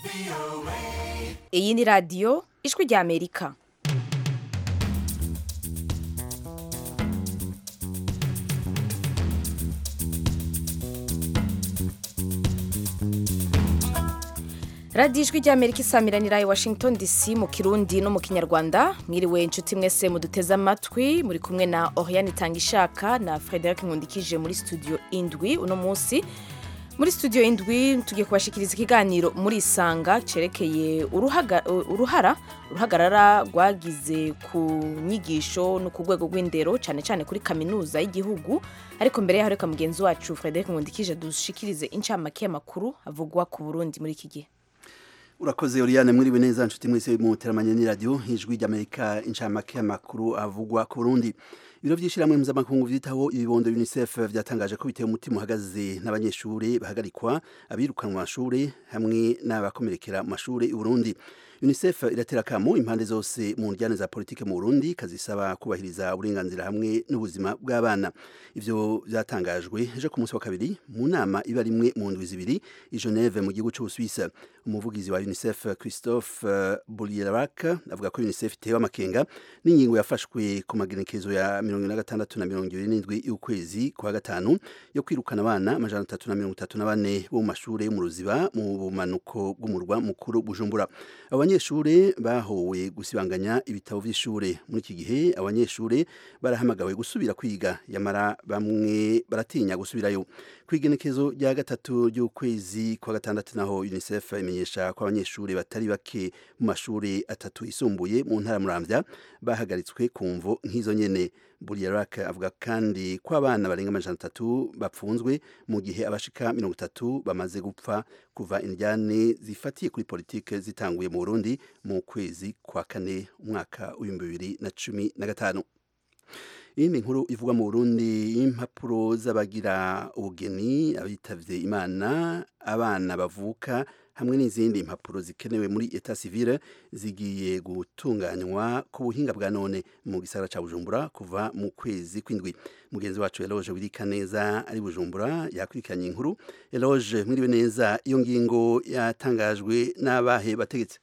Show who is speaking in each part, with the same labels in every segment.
Speaker 1: iyi ni radiyo ijwi rya amerika radiyo ijwi rya amerika isamiranira i washington dc mu kirundi no mu kinyarwanda mwiriwe inshuti mwese muduteze amatwi muri kumwe na oriane itangishaka na frederic nkundikije muri studio indwi uno munsi muri studio indwi tugiye kubashikiriza ikiganiro muri isanga cerekeye uruhaga- uruhara uruhagarara rwagize ku nyigisho no ku rwego rw'indero cyane cyane kuri kaminuza y'igihugu ariko mbere yaho reka mugenzi wacu frederic nkundikije dushikirize incamake y'amakuru avugwa ku burundi muri iki gihe
Speaker 2: urakoze Oriane mwiriwe neza nshuti mwese muteramanye ni radio ijwi ry'Amerika incamake y'amakuru avugwa ku Burundi ibiro vy'ishiramwe mpuzamakungu vyitaho ibibondo UNICEF vyatangaje ko biteye umutima uhagaze n'abanyeshuri bahagarikwa abirukanwa mu mashure hamwe n'abakomerekera mu mashure i Burundi UNICEF iratera akamo impande zose mu njyane za politike mu Burundi kazisaba kubahiriza uburenganzira hamwe n'ubuzima bw'abana ivyo vyatangajwe ejo ku munsi wa kabiri mu nama iba rimwe mu ndwi zibiri i Geneve mu gihugu c'Ubusuwisi umuvugizi wa UNICEF Christophe uh, Boulierac avuga ko UNICEF itewe amakenga n'ingingo yafashwe ku magenekezo ya mirongo na gatandatu na mirongo ibiri n'indwi y'ukwezi kwa gatanu yo kwirukana abana amajana atatu na mirongo itatu na bane bo mu mashure yo mu ruziba mu bumanuko bw'umurwa mukuru Bujumbura abanyeshure bahowe gusibanganya ibitabo vy'ishure muri iki gihe abanyeshure barahamagawe gusubira kwiga yamara bamwe baratinya gusubirayo kwigenekezo rya gatatu ry'ukwezi kwa gatandatu naho UNICEF imenyesha ko abanyeshure batari bake mu mashure atatu isumbuye mu ntara muramvya bahagaritswe ku mvo nk'izo nyene Buriarak avuga kandi ko abana barenga amajana atatu bapfunzwe mu gihe abashika mirongo itatu bamaze gupfa kuva indyane zifatiye kuri politike zitanguye mu Burundi mu kwezi kwa kane umwaka w'ibihumbi bibiri na cumi na gatanu iyindi nkuru ivugwa mu Burundi y'impapuro z'abagira ubugeni abitavye imana abana bavuka hamwe n'izindi mpapuro zikenewe muri etat civile zigiye gutunganywa ku buhinga bwa none mu gisagara ca Bujumbura kuva mu kwezi kw'indwi mugenzi wacu Eloge wirika neza ari Bujumbura yakurikiranye inkuru Eloge mwiriwe neza iyo ngingo yatangajwe n'abahe bategetse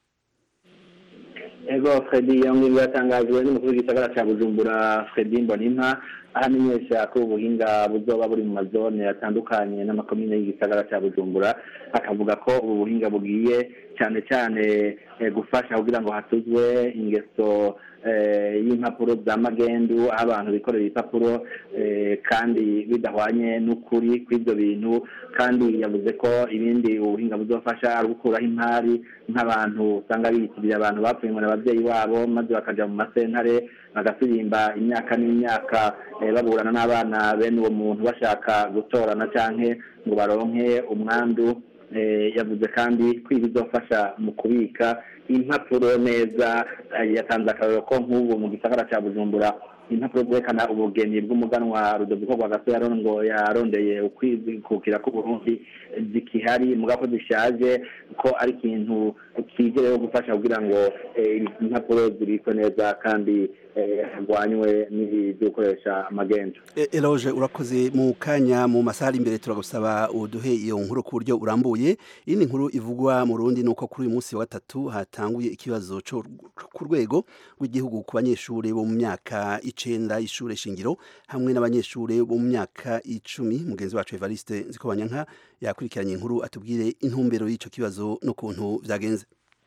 Speaker 3: ego fredi iyo ngingo yatangajwe n'umukuru w'igisagara cya bujumbura fredi mbonimpa aho amenyesha ko ubuhinga buzoba buri mu mazone atandukanye n'amakomine y'igisagara cya bujumbura akavuga ko ubu buhinga bugiye cyane cyane eh, gufasha kugira ngo hatuzwe ingeso eh, y'impapuro za magendu aho abantu bikorera ibipapuro eh, kandi bidahwanye n'ukuri kw'ibyo bintu kandi yavuze ko ibindi ubuhinga buzofasha ari gukuraho impari nk'abantu usanga biyitirira abantu bapfuye ngo ni ababyeyi babo maze bakaja mu masentare bagasirimba imyaka n'imyaka eh, baburana n'abana bene uwo muntu bashaka gutorana canke ngo baronke umwandu eh, yavuze kandi ko ibi bizofasha mu kubika impapuro neza eh, yatanze akarorero ko nk'ubu mu gisagara ca bujumbura impapuro zerekana ubugeni bw'umuganwa rudoviko rwagaso yarongo yarondeye ukwikukira k'uburundi zikihari muga ko zishaje ko ari ikintu kije rero gufasha kugira ngo eh, impapuro zibikwe neza kandi eh, harwanywe n'ibyo gukoresha amagendu
Speaker 2: E- Eloge urakoze mu kanya mu masaha ari imbere turagusaba uduhe iyo nkuru ku buryo urambuye iyindi nkuru ivugwa mu Burundi nuko kuri uyu munsi wa gatatu hatanguye ikibazo cyo ku rwego rw'igihugu ku banyeshure bo mu myaka icenda y'ishure shingiro hamwe n'abanyeshure bo mu myaka icumi mugenzi wacu Evariste Nzikobanyanka yakurikiranye inkuru atubwire intumbero y'ico kibazo n'ukuntu vyagenze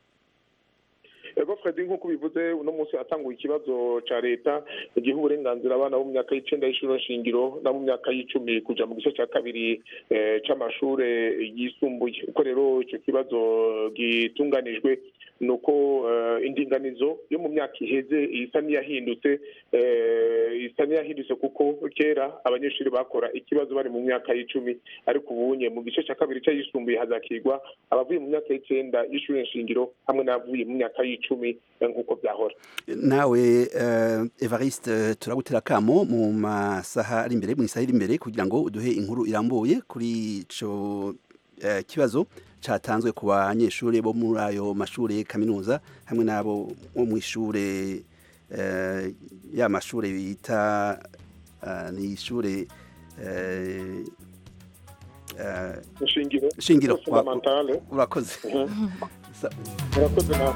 Speaker 4: ego fredi nk'uko bivuze uno munsi hatanguye ikibazo ca leta giha uburenganzira abana bo mu myaka y'icenda y'ishuri shingiro no mu myaka y'icumi kuja mu gice ca kabiri eh, c'amashure yisumbuye uko rero ico kibazo gitunganijwe ni uko eh, indinganizo yo mu myaka iheze isa n'iyahindutse eh, isa n'iyahindutse kuko kera abanyeshuri bakora ikibazo bari mu myaka y'icumi ariko ubunye mu gice ca kabiri c'ayisumbuye hazakirwa abavuye mu myaka y'icenda y'ishuri nshingiro hamwe n'abavuye mu myaka y'icumi eh, nk'uko byahora
Speaker 2: nawe uh, Evariste turagutera kamo mu masaha ari imbere mu isaha iri imbere kugira ngo uduhe inkuru irambuye kuri ico uh, kibazo catanzwe ku banyeshure bo muri ayo mashure kaminuza hamwe n'abo bo mu ishure uh, ya mashure bita uh, ni ishure uh, eh,
Speaker 4: shingiro
Speaker 2: shingiro
Speaker 4: fundamentale
Speaker 2: urakoze Sa-
Speaker 4: murakoze nawe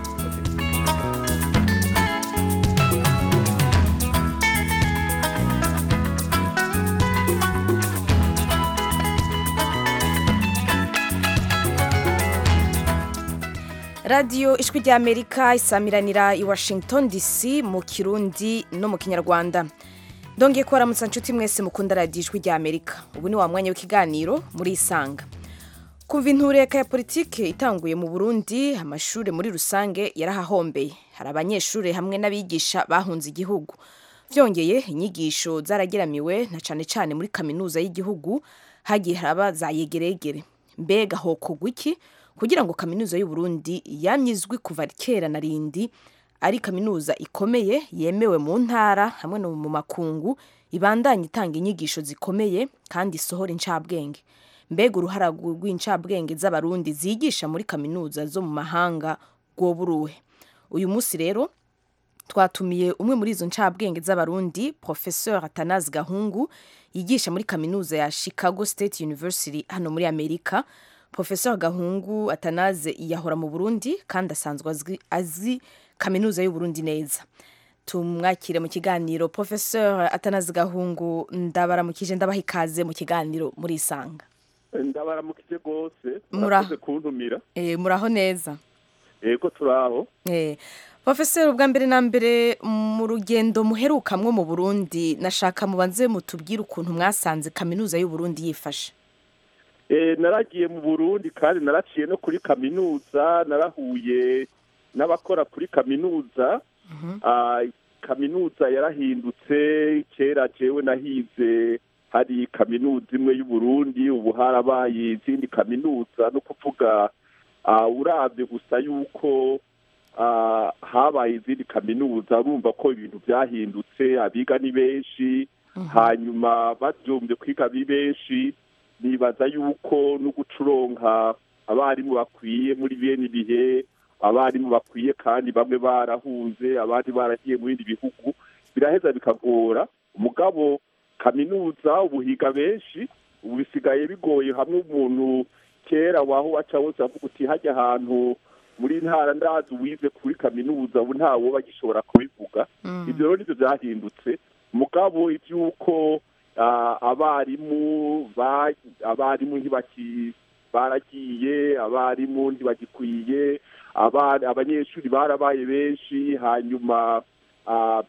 Speaker 1: radiyo ijwi ry'amerika isamiranira i washington dc mu kirundi no mu kinyarwanda ndongeye kubaramutsa nshuti mwese mukunda radiyo ijwi ry'amerika ubu ni wa mwanya w'ikiganiro muri isanga kumva intureka ya politike itanguye mu burundi amashuri muri rusange yarahahombeye hari abanyeshuri hamwe n'abigisha bahunze igihugu byongeye inyigisho zarageramiwe na cyane cyane muri kaminuza y'igihugu hagiye haraba za yegeregere mbega hokogwa iki kugira ngo kaminuza y'u Burundi yamye izwi kuva kera na rindi ari kaminuza ikomeye yemewe mu ntara hamwe no mu makungu ibandanye itanga inyigisho zikomeye kandi isohora incabwenge mbega uruhara rw'incabwenge z'abarundi zigisha muri kaminuza zo mu mahanga rwoburuhe uyu munsi rero twatumiye umwe muri izo ncabwenge z'abarundi professeur atanazi gahungu yigisha muri kaminuza ya chicago state university hano muri amerika professeur gahungu atanaze yahora mu burundi kandi asanzwe azwi- azi kaminuza y'uburundi neza tumwakire mu kiganiro professeur atanazi gahungu ndabaramukije ndabaha ikaze mu kiganiro muri isanga
Speaker 5: ndabaramukije rwose
Speaker 1: Mura-
Speaker 5: murakoze kuntumira
Speaker 1: e, muraho neza
Speaker 5: yego turaho
Speaker 1: Eh, Profesor ubwa mbere na mbere mu rugendo muherukamwo mu Burundi nashaka mubanze mutubwire ukuntu mwasanze kaminuza y'u Burundi yifashe.
Speaker 5: Eh, naragiye mu burundi kandi naraciye no kuri kaminuza narahuye n'abakora kuri kaminuza Ah, kaminuza yarahindutse kera jewe nahize hari kaminuza imwe y'uburundi ubu harabaye izindi kaminuza no kuvuga ah, uravye gusa yuko ah, habaye izindi kaminuza urumva ko ibintu byahindutse abiga ni benshi hanyuma bavyumvye kwiga ari benshi nibaza yuko no gucuronka abarimu bakwiye muri bene ibihe abarimu bakwiye kandi bamwe barahunze abandi baragiye mu bindi bihugu biraheza bikagora umugabo kaminuza ubuhiga benshi ubu bisigaye bigoye hamwe umuntu kera waho waca wose avuga uti hajya ahantu muri ntara ndazi wize kuri kaminuza ubu ntawo bagishobora kubivuga ibyo rero nibyo byahindutse mugabo iby'uko ah, abarimu ba- abarimu ntibaki baragiye abarimu ntibagikwiye aba- abanyeshuri barabaye benshi hanyuma ah,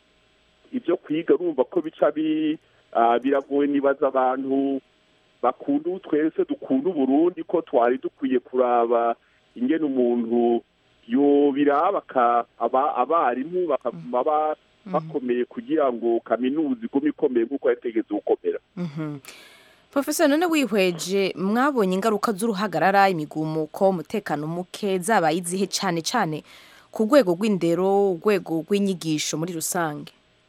Speaker 5: ibyo kwiga urumva ko bica bi- ah, biragoye nibaza abantu bakunda ubu twese dukunda uburundi ko twari dukwiye kuraba ingene umuntu yobiraba aka- aba- abarimu bakaguma ba- bakomeye kugira ngo kaminuza igume ikomeye nk'uko yategetse gukomera
Speaker 1: Mhm. Professor none wihweje mwabonye ingaruka z'uruhagarara imigumuko umutekano muke zabaye izihe cyane cyane ku rwego rw'indero urwego rw'inyigisho muri rusange.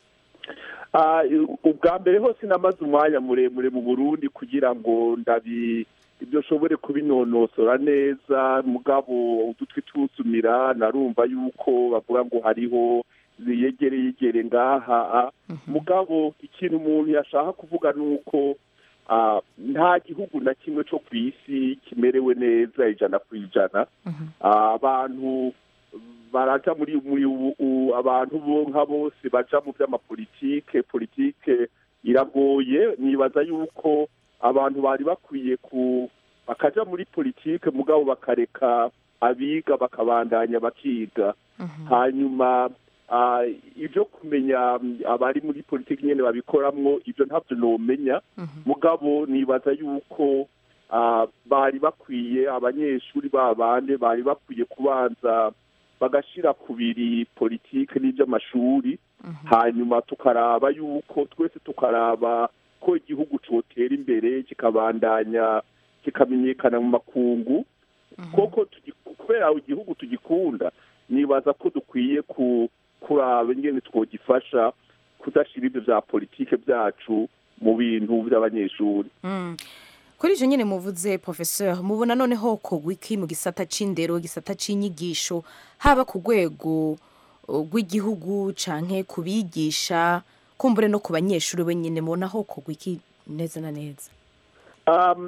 Speaker 5: Ah, ubwa mbere hose namaze umwanya muremure mu burundi kugira ngo ndabi ibyo nshobore kubinonosora neza mugabo udutwi tusumira narumva yuko bavuga ngo hariho yegere yegere ngaha mugabo ikintu umuntu yashaka kuvuga ni uko ah, nta gihugu na kimwe cyo ku isi kimerewe neza ijana ku ijana Ah, abantu baraja muri muri ubu- u- abantu bo nka bose baja mu by'amapolitike politike iragoye nibaza yuko abantu bari bakwiye ku bakaja muri politike mugabo bakareka abiga bakabandanya bakiga hanyuma ah, ibyo kumenya mm, abari muri politiki nyene babikoramwo ibyo ntabyo nomenya mugabo nibaza yuko ah, bari bakwiye abanyeshuri babande bari bakwiye kubanza bagashira kubiri politike n'iby'amashuri hanyuma tukaraba yuko twese tukaraba ko igihugu cotera imbere kikabandanya kikamenyekana mu makungu koko tugi- kubera igihugu tugikunda nibaza ko dukwiye ku kuraba ingene twogifasha kudashira ibyo bya politike byacu mu bintu by'abanyeshuri
Speaker 1: Mm. Kuri ivyo nyene muvuze professeur mubona noneho kogwa iki mu gisata c'indero gisata c'inyigisho haba ku rwego uh, rw'igihugu canke kubigisha kumbure no ku banyeshuri wenyene mubona ho kogwa iki neza na neza
Speaker 5: um,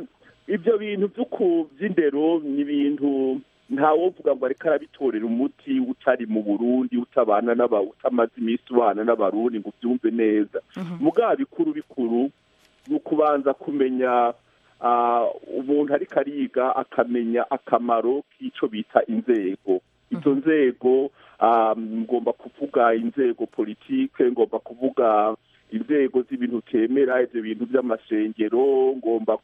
Speaker 5: ibyo bintu by'indero ni ibintu ntawovuga ngo ariko arabitorera umuti utari mu burundi utabana n'aba utamaze iminsi ubana n'abarundi ngo ubyumve neza mugabo bikuru bikuru ni ukubanza kumenya umuntu ariko ariga akamenya akamaro k'icyo bita inzego izo nzego ngomba kuvuga inzego politike ngomba kuvuga inzego z'ibintu utemera ibyo bintu by'amashengero ngomba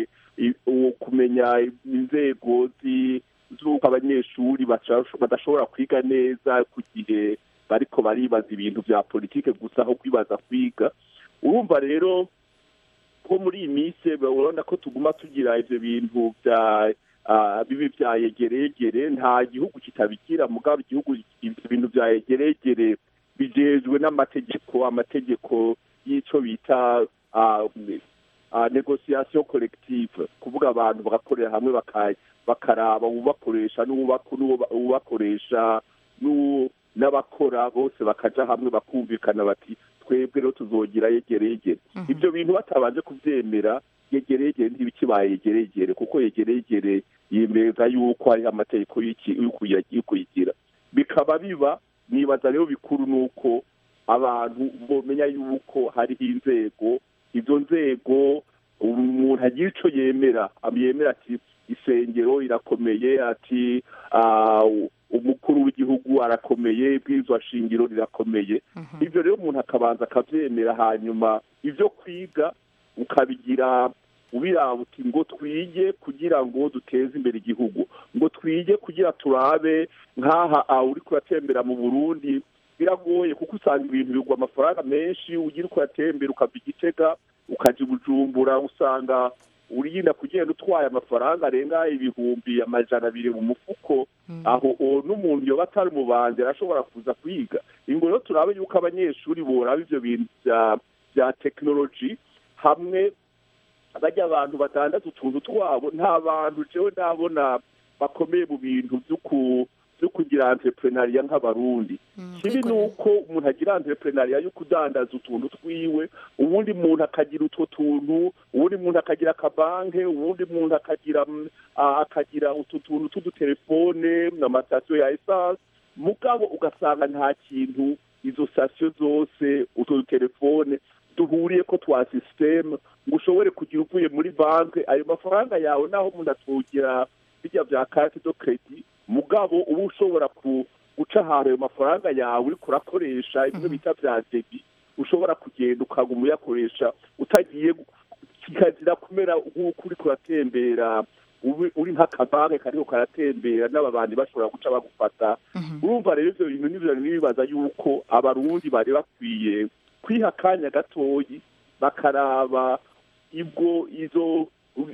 Speaker 5: kumenya inzego z'uko abanyeshuri badashobora kwiga neza ku gihe bariko baribaza ibintu bya politike gusa aho kwibaza kwiga urumva rero ko muri iyi minsi urabona ko tuguma tugira ibyo bintu bya bibi bya yegeregere nta gihugu kitabigira mugabo igihugu ibyo bintu bya yegeregere bijejwe n'amategeko amategeko y'icyo bita negosiyasiyo korektive kuvuga abantu bagakorera hamwe bakaraba ubakoresha n'ubakoresha n'abakora bose bakaja hamwe bakumvikana bati twebwe rero tuzogira yegeregere ibyo bintu batabanje kubyemera yegeregere ntibikibaye yegeregere kuko yegeregere yemeza yuko hariho amategeko y'ukuyigira bikaba biba nibaza rero bikuru ni uko abantu bomenya yuko hariho inzego izo nzego umuntu agira icyo yemera yemera ati isengero irakomeye ati umukuru w'igihugu arakomeye ibwirizwa shingiro rirakomeye ibyo rero umuntu akabanza akabyemera hanyuma ibyo kwiga ukabigira ubiraba uti ngo twige kugira ngo duteze imbere igihugu ngo twige kugira turabe nk'aha uri kuratembera mu burundi biragoye kuko usanga ibintu bigwa amafaranga menshi ugira uko yatembera ukava igitega ukajya bujumbura usanga urinda kugenda utwaye amafaranga arenga ibihumbi amajana abiri mu mufuko aho n'umuntu yoba atari umubanzi arashobora kuza kwiga ingo rero turabe yuko abanyeshuri boraba ibyo bintu bya tekinoloji hamwe bajya abantu batandatu utuntu twabo nta bantu jewe nabona bakomeye mu bintu byo kugira entrepreneuria nk'abarundi kibi ni uko umuntu agira entrepreneuria yo kudandaza utuntu twiwe ubundi muntu akagira utwo tuntu ubundi muntu akagira akabanke ubundi muntu akagira akagira utu tuntu tw'udutelefone n'amatasiyo ya esanse mugabo ugasanga nta kintu izo sitasiyo zose utwo dutelefone duhuriye ko twa sisiteme ngo ushobore kugira uvuye muri banki ayo mafaranga yawe naho umuntu atugira bijya bya kati do kredi mugabo uba ushobora guca ahantu ayo mafaranga yawe uriko urakoresha ibyo bita bya debi ushobora kugenda ukaguma uyakoresha utagiye kikazira kumera nk'uko uriko uratembera uri nk'akabanke kariko karatembera n'ababandi bashobora guca bagufata urumva rero ivyo bintu nivyo nibibaza yuko abarundi bari bakwiye kwiha akanya gatoyi bakaraba ibwo izo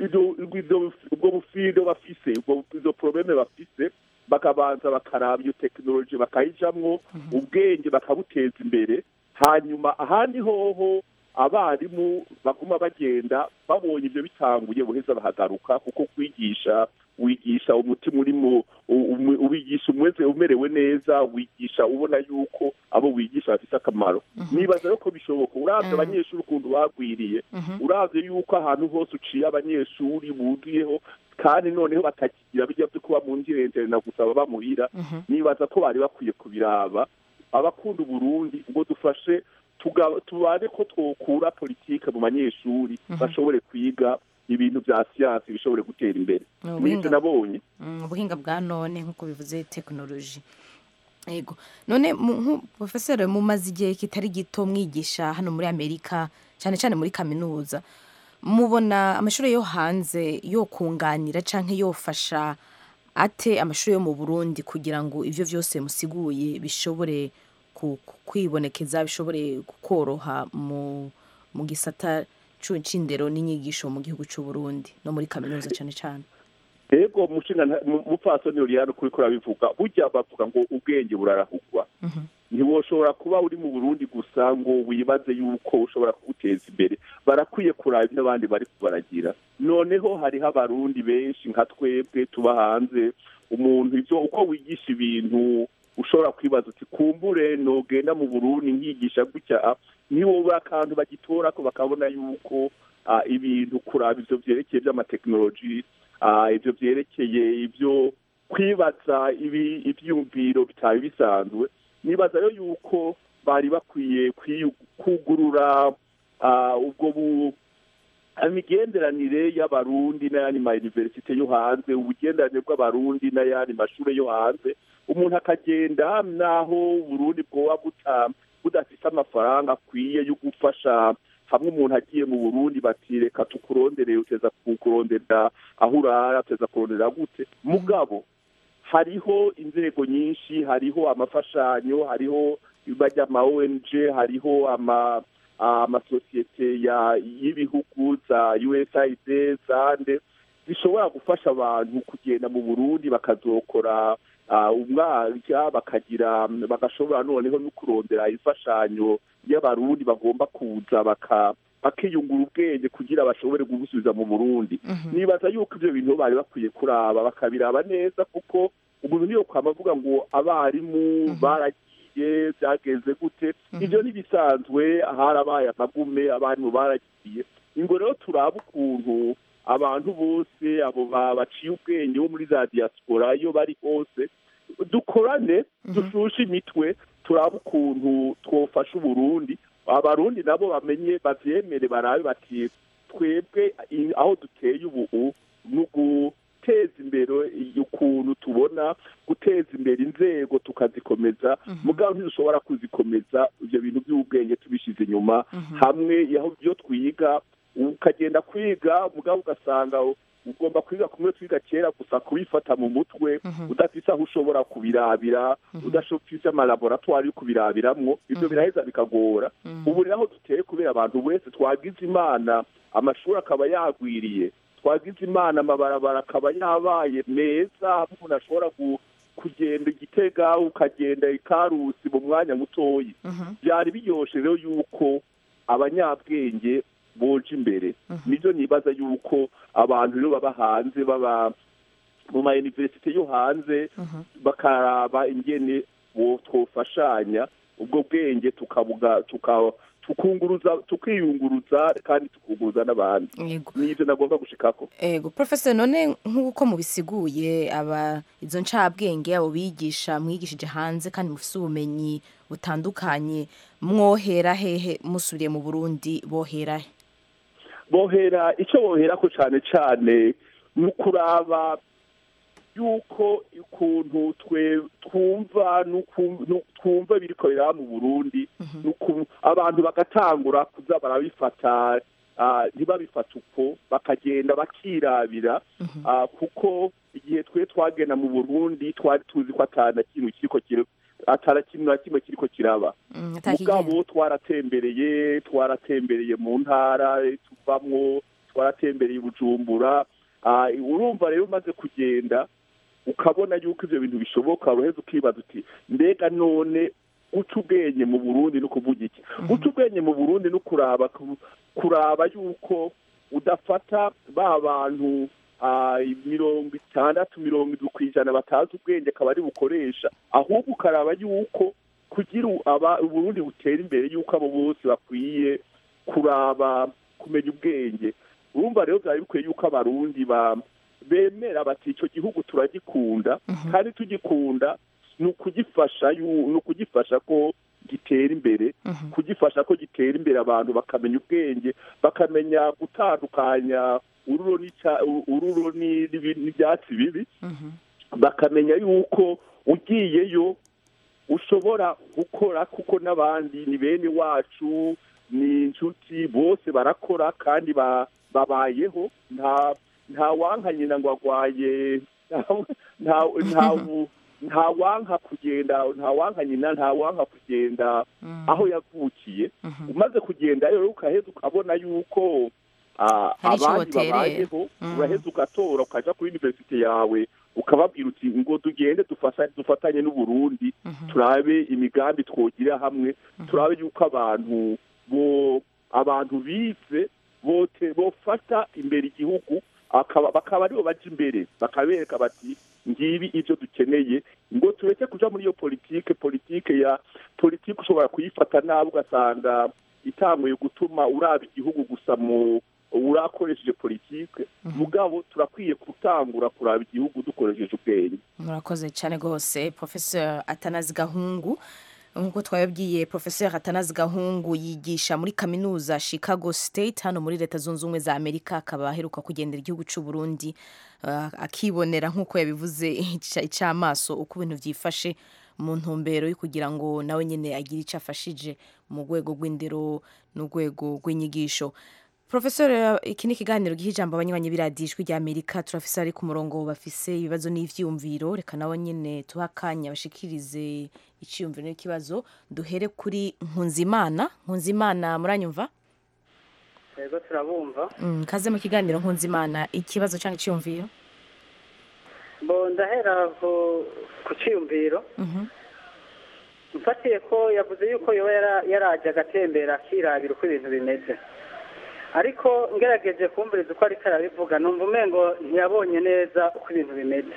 Speaker 5: ubwo bufindo bafise izo probleme bafise bakabanza bakaraba iyo tekinoloji bakayijamwo ubwenge bakabuteza imbere hanyuma ahandi hoho abarimu baguma bagenda babonye ibyo bitanguye buheza bahagaruka kuko kwigisha wigisha umutima urimo ubigisha umweze umerewe neza wigisha ubona yuko abo wigisha bafite akamaro nibaza rero ko bishoboka urabye abanyeshuri ukuntu bagwiriye urabye yuko ahantu hose uciye abanyeshuri buzuyeho kandi noneho batakigira bijya byo kuba mu ngirente na gusa baba muhira nibaza ko bari bakwiye kubiraba abakunda uburundi ngo dufashe tubane ko twokura politike mu banyeshuri bashobore kwiga ibintu bya siyansi bishobore gutera imbere n'ibyo nabonye
Speaker 1: ubuhinga bwa none nk'uko bivuze tekinoloji yego none profesor mumaze igihe kitari gito mwigisha hano muri amerika cyane cyane muri kaminuza mubona amashuri yo hanze yo kunganira cyangwa yofasha ate amashuri yo mu burundi kugira ngo ibyo byose musiguye bishobore kwibonekeza bishobore koroha mu gisata c'indero n'inyigisho mu gihugu cy'u Burundi no muri kaminuza cyane cyane
Speaker 5: ego mushinga mupfasoni uriyano kuri ko rabivuga burya bavuga ngo ubwenge burarahugwa ntiwoshobora kuba uri mu burundi gusa ngo wibaze yuko ushobora kuguteza imbere barakwiye kuraba ibyo abandi bari kubaragira noneho hariho abarundi benshi nka twebwe tuba hanze umuntu ibyo uko wigisha ibintu ushobora kwibaza uti kumbure nogenda mu burundi nkigisha gutya niwowe akantu bagitora ko bakabona yuko ah, ibintu kuraba ivyo vyerekeye vy'amatekinoloji ah, ivyo vyerekeye ivyo kwibaza ibi ivyiyumviro bitari bisanzwe nibaza rero yuko bari bakwiye kwiyu- kugurura ah, ubwo bu imigenderanire y'abarundi n'ayandi ma universite yo hanze ubugenderanire bw'abarundi n'ayandi mashure yo hanze umuntu akagenda naho uburundi bwoba buta budafise amafaranga akwiye yo gufasha hamwe umuntu agiye mu burundi bati reka tukurondere uteza kukurondera aho urara uteza kurondera gute mugabo hariho inzego nyinshi hariho amafashanyo hariho bajya ama ONG hariho ama amasosiyete ya y'ibihugu za USAID zande zishobora gufasha abantu kugenda mu Burundi bakazokora ah, umwaka bakagira bagashobora noneho no kurondera imfashanyo y'abarundi bagomba kuza baka bakiyungura ubwenge kugira bashobore gusubiza mu Burundi nibaza yuko ivyo bintu bari bakwiye kuraba bakabiraba neza kuko umuntu niyo kwama avuga ngo abarimu baragiye byagenze gute ivyo ntibisanzwe harabaye amagume abarimu baragiye ingo rero turaba ukuntu abantu bose abo ba- baciye ubwenge bo muri za diaspora iyo bari hose dukorane dushushe imitwe turaba ukuntu twofasha uburundi abarundi nabo bamenye bavyemere barabe bati twebwe i- aho duteye ubu ni uguteza imbere ukuntu tubona guteza imbere inzego tukazikomeza mugabo ntidushobora kuzikomeza ivyo bintu by'ubwenge tubishize inyuma hamwe aho byo twiga ukagenda kwiga mugabo ugasanga ugomba kwiga kumwe twiga kera gusa kubifata mu mutwe udafise aho ushobora kubirabira udafise amalaboratwari yo kubirabiramwo ivyo biraheza bikagora ubu rero aho duteye kubera abantu wese twagize imana amashuri akaba yagwiriye twagize imana amabarabara akaba yabaye meza aho umuntu ashobora gu- kugenda igitega ukagenda ikarusi mu mwanya mutoyi byari biryoshe rero yuko abanyabwenge boje imbere nibyo nibaza yuko abantu rero baba hanze baba mu ma universite yo hanze bakaraba ingene bo twofashanya ubwo bwenge tukabuga tuka tukunguruza tukiyunguruza kandi tukunguruza n'abandi
Speaker 1: yego
Speaker 5: nivyo nagomba gushikako
Speaker 1: ego professor none nk'uko mubisiguye aba izo ncabwenge abo bigisha mwigishije hanze kandi mufise ubumenyi butandukanye mwohera hehe musubiriye mu burundi bohera he
Speaker 5: bohera icyo boherako cane cane ni ukuraba yuko ukuntu twe twumva n'uku- nu- twumva biriko biraba mu burundi nuku- abantu bagatangura kuza barabifata ah, ntibabifata uko bakagenda bakirabira ah, kuko igihe twe twagenda mu burundi twari tuzi ko atana kintu kiriko kiri atana kintu na kimwe kiriko kiraba
Speaker 1: Mm, atakigenda.
Speaker 5: mugabo twaratembereye twaratembereye mu ntara tuvamwo twaratembereye i bujumbura Ah, urumva rero umaze kugenda ukabona yuko ivyo bintu bishoboka uraheza ukibaza uti mbega none guca ubwenge mu burundi no kuvuga iki guca ubwenge mu burundi no kuraba ku- kuraba yuko udafata ba bantu ah, mirongo itandatu mirongo indwi ku ijana batazi ubwenge akaba ari bukoresha ahubwo ukaraba yuko kugira u- aba uburundi butera imbere yuko abo bose bakwiye kuraba kumenya ubwenge urumva rero byari bikwiye yuko abarundi ba bemera bati icyo gihugu turagikunda kandi tugikunda ni ukugifasha yu- ni ukugifasha ko gitera imbere kugifasha ko gitera imbere abantu bakamenya ubwenge bakamenya gutandukanya ururo n'ica- ururo ni- n'ibi- n'ibyatsi bibi bakamenya yuko ugiyeyo ushobora gukora kuko n'abandi ni bene wacu ni inshuti bose barakora kandi ba- babayeho nta nta wanka nyina ngo agwaye nta- nta nta- nta wanka kugenda nta wanka nyina nta wanka kugenda aho yavukiye umaze kugenda rero ukaheza ukabona yuko ah,
Speaker 1: Hari ico
Speaker 5: abandi
Speaker 1: woterera.
Speaker 5: babayeho
Speaker 1: Mhm.
Speaker 5: uraheza ugatora ukaja kuri universite yawe ukababwira uti ngo tugende dufasa- dufatanye n'uburundi turabe imigambi twogira hamwe turabe yuko abantu bo abantu bize bote bofata imbere igihugu akaba bakaba aribo baja imbere bakabereka bati ngibi ivyo dukeneye ngo tureke kuja muri iyo politike politike ya politike ushobora kuyifata nabi ugasanga itanguye gutuma uraba igihugu gusa mu urakoresheje politike mugabo turakwiye gutangura kuraba igihugu dukoresheje ubwenge
Speaker 1: murakoze cyane rwose professeur atanazi gahungu nk'uko twababwiye professeur atanazi gahungu yigisha muri kaminuza chicago state hano muri leta zunze ubumwe za amerika akaba aheruka kugendera igihugu cy'u burundi uh, akibonera nk'uko yabivuze ica- icamaso uko ibintu byifashe mu ntumbero yo kugira ngo nawe nyine agire icyo afashije mu rwego rw'indero n'urwego rw'inyigisho Professor iki ni ikiganiro giha ijambo abanywanyi b'iradijwi rya Amerika turafise ari ku murongo bafise ibibazo n'ivyumviro reka nabo nyene tuha akanya bashikirize iciyumviro n'ikibazo duhere kuri Nkunzimana Nkunzimana muranyumva
Speaker 6: yego turabumva
Speaker 1: mm, kaze mu kiganiro Nkunzimana ikibazo cyangwa iciyumviro
Speaker 6: bo ndahera ku ku cyiyumviro
Speaker 1: Mhm.
Speaker 6: mfatiye ko yavuze yuko yoba yara- yaraje agatembera akirabira uko ibintu bimeze ariko ngerageje kumviriza uko ariko arabivuga numva umengo ntiyabonye neza uko ibintu bimeze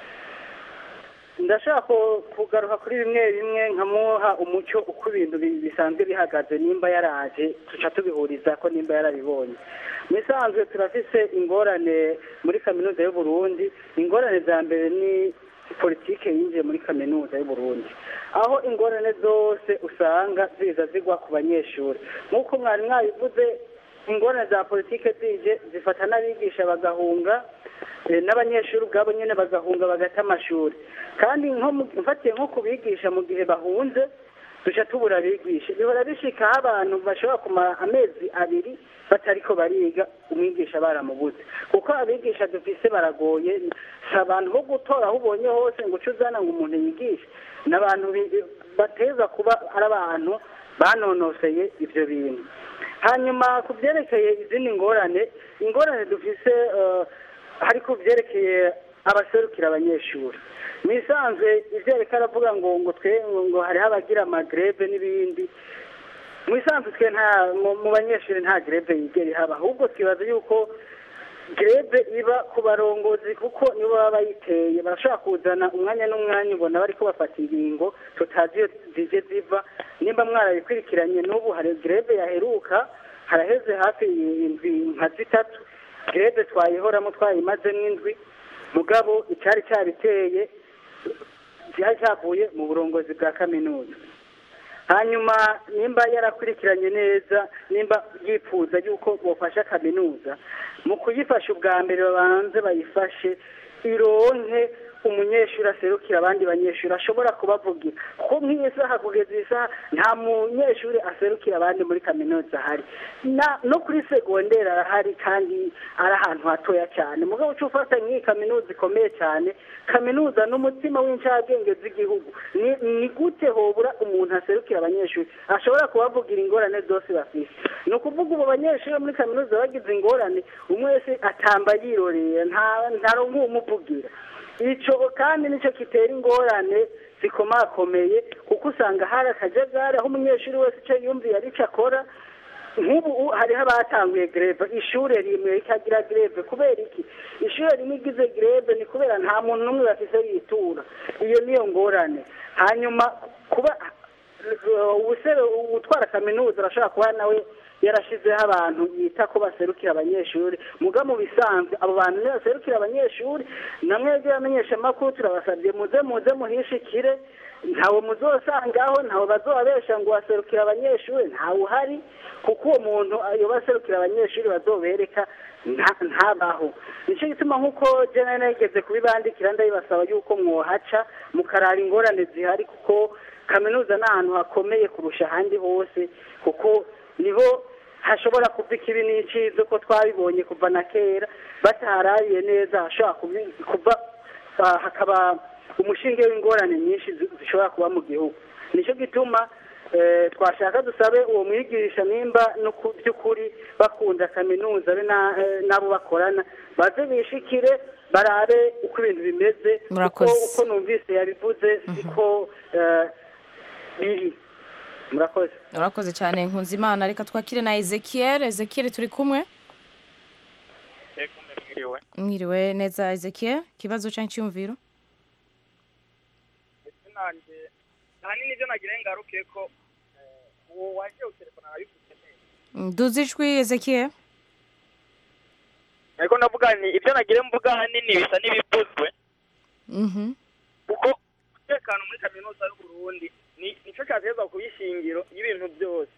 Speaker 6: ndashaka ku- kugaruka kuri bimwe bimwe nkamuha umucyo uko ibintu bi- bisanzwe bihagaze nimba yaraje tuca tubihuriza ko nimba yarabibonye mu isanzwe turafise ingorane muri kaminuza y'u Burundi ingorane za mbere ni politike yinjiye muri kaminuza y'u Burundi aho ingorane zose usanga ziza zigwa ku banyeshuri nk'uko mwari mwabivuze ingorane za politike zije zifata n'abigisha bagahunga eh, n'abanyeshuri ubwabo nyine bagahunga bagata amashuri kandi nko mu- mfatiye nko kubigisha mu gihe bahunze duca tubura abigisha bihora bishikaho abantu bashobora kumara amezi abiri batariko bariga umwigisha baramubuze kuko abigisha dufise baragoye si abantu bo gutora aho ubonye hose ngo uce uzana ngo umuntu yigishe ni abantu bi- bateza kuba ari abantu banonoseye ivyo bintu hanyuma ku byerekeye izindi ngorane ingorane dufise eh, hari ku byerekeye abaserukira abanyeshuri mu isanzwe ivyo yariko aravuga ngo ngo twe ngo hariho abagira amagreve n'ibindi mu isanzwe twe nta mu- mu banyeshuri nta greve yigera ihaba ahubwo twibaza yuko greve iba ku barongozi kuko nibo baba bayiteye barashobora kuzana umwanya n'umwanya ubona bariko bafata ingingo tutazi iyo zije ziva nimba mwarabikurikiranye n'ubu hari greve yaheruka haraheze hafi indwi nka zitatu greve twayihoramo twayimazemo indwi mugabo icyari cyabiteye cyari cyavuye mu burongozi bwa kaminuza hanyuma nimba yarakurikiranye neza nimba yifuza yuko bofasha kaminuza mu kuyifasha ubwa mbere babanze bayifashe ironke umunyeshuri aserukira abandi banyeshuri ashobora kubavugira kuko nk'iyi saha kugeza iyi saha nta munyeshuri aserukira abandi muri kaminuza ahari Na- no kuri segonderi arahari kandi ari ahantu hatoya cyane mugabo uca ufata nk'iyi kaminuza ikomeye cyane kaminuza n'umutima w'incabwenge z'igihugu ni ni gute hobura umuntu aserukira abanyeshuri ashobora kubavugira ingorane zose bafite ni ukuvuga ubu banyeshuri bo muri kaminuza bagize ingorane umwe wese atamba yiroreye nta ntaronka umuvugira icyo kandi nicyo kitera ingorane zikomakomeye kuko usanga hari akajagari aho umunyeshuri wese icyo yumviye ari cyo akora nk'ubu u- hariho abatanguye greve ishure rimwe rikagira greve kubera iki ishure rimwe igize greve ni kubera nta muntu n'umwe bafise yitura iyo niyo ngorane hanyuma kuba ubusere utwara kaminuza arashobora kuba nawe yarashizeho abantu yita ko baserukira abanyeshuri muga mu bisanzwe abo bantu niyo baserukira abanyeshuri namwe by'abamenyesha amakuru turabasabye muze muze muhishikire ntawe muzosangaho ntawe bazobabesha ngo waserukira abanyeshuri ntawe uhari kuko uwo muntu iyo baserukira abanyeshuri bazobereka nta- ntabaho nicyo gituma nk'uko jena nageze kubibandikira ndabibasaba yuko mwohaca mukarara ingorane zihari kuko kaminuza ni ahantu hakomeye kurusha ahandi hose kuko niho hashobora kuva ikibi n'icizo ko twabibonye kuva na kera bataharabiye neza hashobora kubi- kuva ah, hakaba umushinge w'ingorane nyinshi zi- zishobora kuba mu gihugu nicyo gituma eh, twashaka dusabe uwo mwigisha nimba no ku by'ukuri bakunda kaminuza be na- eh, n'abo bakorana baze bishikire barabe uko ibintu bimeze uko
Speaker 1: Murakoze.
Speaker 6: uko numvise yabivuze siko eh, biri murakoze
Speaker 1: urakoze cyane nkunzimana reka twakire na ezekiel ezekiel turi kumwe
Speaker 7: mwiriwe
Speaker 1: mwiriwe neza ezekiel ikibazo cyangwa icyumviro
Speaker 7: ndetse nanjye ahanini ibyo nagira ngaruke ko eh, uwo waje utelefona arabivuze neza
Speaker 1: Mm, duze ijwi ezekiel
Speaker 7: ariko ndavuga nti ibyo nagire mvuga ahanini bisa n'ibivuzwe
Speaker 1: Mhm.
Speaker 7: kuko umutekano muri kaminuza y'u Burundi ni nicyo cyatezwa kuba ishingiro y'ibintu byose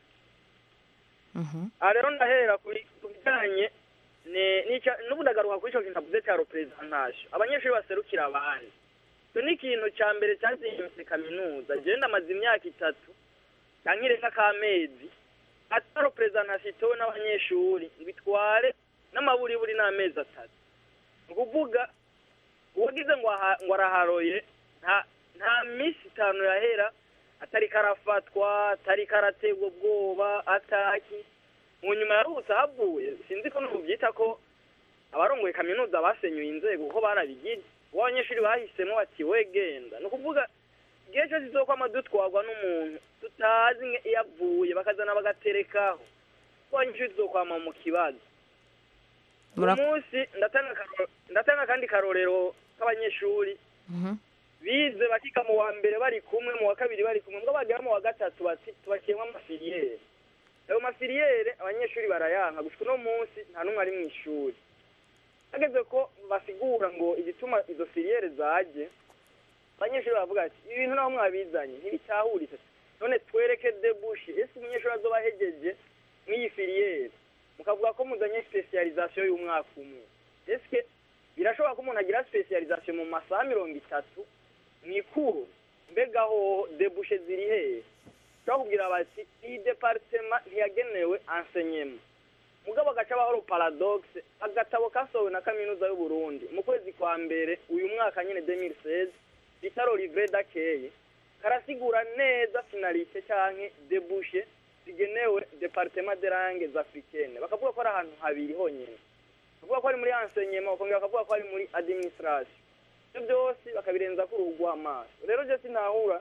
Speaker 1: Mhm.
Speaker 7: aha rero ndahera kuri ku bijyanye ne- n'icya- n'ubu ndagaruka kuri icyo kintu avuze cya representation abanyeshuri baserukira abandi icyo ni ikintu cya mbere cyazindutse kaminuza jewe ndamaze imyaka itatu cyangwa irenga k'amezi ata representation itowe n'abanyeshuri ngo itware n'amaburiburi n'amezi atatu ni ukuvuga uwagize ngo aha- ngo araharoye nta nta minsi itanu yahera atari karafatwa atari karategwa ubwoba ataki mu nyuma yaruhutse havuye sinzi ko nubyita ko abarongoye kaminuza basenyuye inzego kuko barabigize uwo abanyeshuri bahisemo bati we genda ni ukuvuga igihe cyose izokwama dutwarwa n'umuntu tutazi nge- iyo avuye bakazana bagaterekaho ko abanyeshuri tuzokwama mu kibazo uyu
Speaker 1: Mura-
Speaker 7: munsi ndatanga akaro- ndatanga akandi karorero k'abanyeshuri
Speaker 1: Mhm.
Speaker 7: bize bakiga mu wa mbere bari kumwe mu wa kabiri bari kumwe mbwo bagera mu wa gatatu bati tubakiyemo amafiliyeri ayo mafiliyeri abanyeshuri barayanka gushika uno munsi nta n'umwe ari mu ishuri hageze ko basigura ngo igituma izo filiyeri zaje abanyeshuri baravuga ati ibi bintu naho mwabizanye ntibitahuritse none twereke debushi ese umunyeshuri azoba ahegeje mw'iyi filiyeri mukavuga ko muzanye specialisation y'umwaka umwe ese birashoboka ko umuntu agira specialisation mu masaha mirongo itatu mwikuru mbega ho debushe ziri hehe ushobora kubwira bati iyi departema ntiyagenewe enseignement mugabo agaca bahoro paradoxe agatabo kasohowe na kaminuza y'u Burundi mu kwezi kwa mbere uyu mwaka nyine 2016 bitaro livre d'accueil karasigura neza finalité canke debouche zigenewe departement de langues africaines bakavuga ko ari ahantu habiri honyene bakavuga ko ari muri enseignement bakongera bakavuga ko ari muri administration ibyo byose bakabirenza ku ruhu rw'amaso rero je sinahura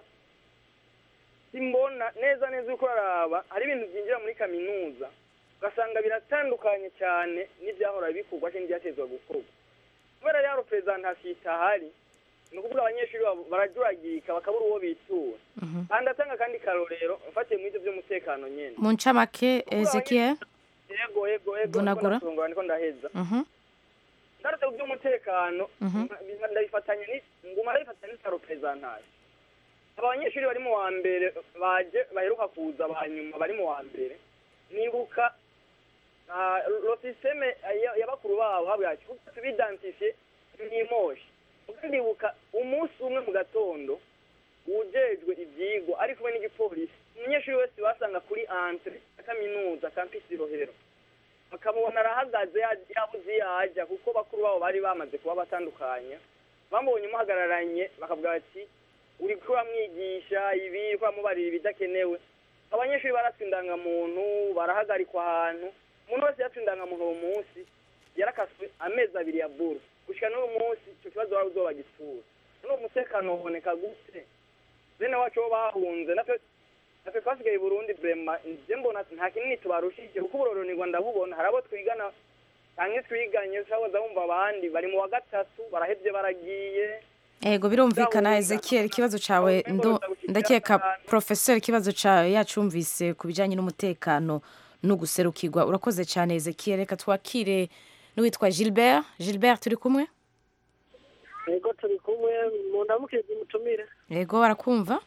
Speaker 7: simbona neza neza uko uraraba hari ibintu byinjira muri kaminuza ugasanga biratandukanye cyane n'ibyahora bikorwa cyangwa n'ibyatezwa gukorwa kubera rero representation itahari ni ukuvuga abanyeshuri babo barajuragirika bakabura uwo bitura kandi atanga akandi karorero mfatiye muri ibyo by'umutekano nyene
Speaker 1: mu ncamake ezekiel
Speaker 7: yego yego yego
Speaker 1: Vunagura.
Speaker 7: niko ndasongora niko ndaheza
Speaker 1: Mhm.
Speaker 7: ndarutse ku by'umutekano
Speaker 1: Mhm.
Speaker 7: mba- ndabifatanya ni nguma ndabifatanya n'isa representation aba banyeshuri bari mu wa mbere baje baheruka kuza ba nyuma bari mu wa mbere nibuka ah, lo systeme ya- ya bakuru babo habwa ati kuko tubidantifiye n'imoshi kuko ndibuka umunsi umwe mu gatondo ujejwe ivyigwa ari kumwe n'igipolisi umunyeshuri wese basanga kuri entre ya kaminuza campus rohero bakamubona arahagaze ya- yabuze iyo ajya kuko bakuru babo bari bamaze kuba batandukanya bamubonye umuhagararanye bakavuga bati uri kuramwigisha ibi uramubarira ibidakenewe abanyeshuri baratse indangamuntu barahagarikwa ahantu umuntu wese yatse indangamuntu uwo munsi yarakaswe amezi abiri ya buru gushika n'uyu munsi icyo kibazo wari uzobagitura none umutekano uboneka gute bene wacu bo bahunze natwe natwe twasigaye i burundi brema nje mbona nta kinini tubarushije kuko uburoronirwa ndabubona hari abo twigana canke twiganye ushaboza bumva abandi bari mu wa gatatu barahevye baragiye
Speaker 1: Ego birumvikana
Speaker 7: Ndahunga.
Speaker 1: Ezekiel ikibazo cawe
Speaker 7: Ahubwo
Speaker 1: ndo
Speaker 7: ndagushyikira
Speaker 1: ndakeka
Speaker 7: ahantu.
Speaker 1: professeur ikibazo cawe yacumvise ku bijanye n'umutekano no guserukirwa urakoze cyane Ezekiel reka twakire n'uwitwa Gilbert Gilbert turi kumwe
Speaker 8: yego turi kumwe mu ndamukirizi mutumire
Speaker 1: Ego barakumva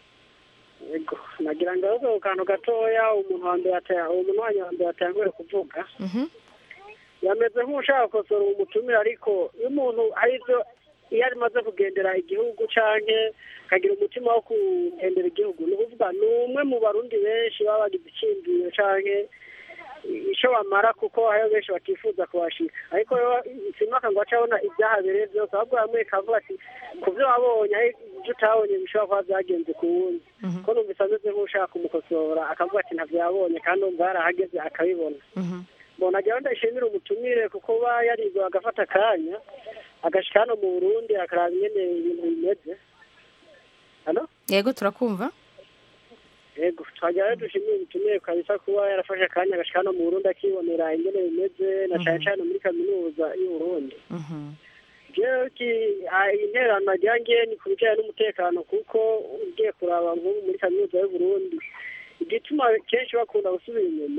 Speaker 8: yego nagira ngo aho ku kantu gatoya umuntu wa mbere ata- umuntu wanyu wa mbere yatanguye kuvuga
Speaker 1: Mhm
Speaker 8: yameze nk'ushaka gukosora uwo mutumire ariko iyo umuntu hari ibyo iyo arimaze kugendera igihugu canke akagira umutima wo kugendera igihugu ni ukuvuga ni umwe mu barundi benshi baba bagize icyiyumviro canke icyo bamara kuko hariho benshi batifuza kuhashika ariko rero simaka ngo ace abona ibyahabereye byose ahubwo hamwe kavuga ati ku byo wabonye ariko ibyo utabonye bishobora kuba byagenze ku wundi ko numvise ameze nk'ushaka kumukosora akavuga ati ntabyo yabonye kandi umva yarahageze akabibona
Speaker 1: Mhm
Speaker 8: mbona nagira ndashimira umutumire kuko ba yarigwa agafata akanya agashika hano mu burundi akaraba ingene ibintu bimeze hano
Speaker 1: Yego turakumva
Speaker 8: yego twagira rero dushimire umutumire kabisa kuba yarafashe akanya agashika hano mu burundi akibonera ingene bimeze na cane cane muri kaminuza y'u burundi
Speaker 1: Mhm
Speaker 8: jewe ki- ah, interano nagira ngiye ni ku bijanye n'umutekano kuko ugiye kuraba nk'ubu muri kaminuza y'u burundi igituma kenshi bakunda gusubira inyuma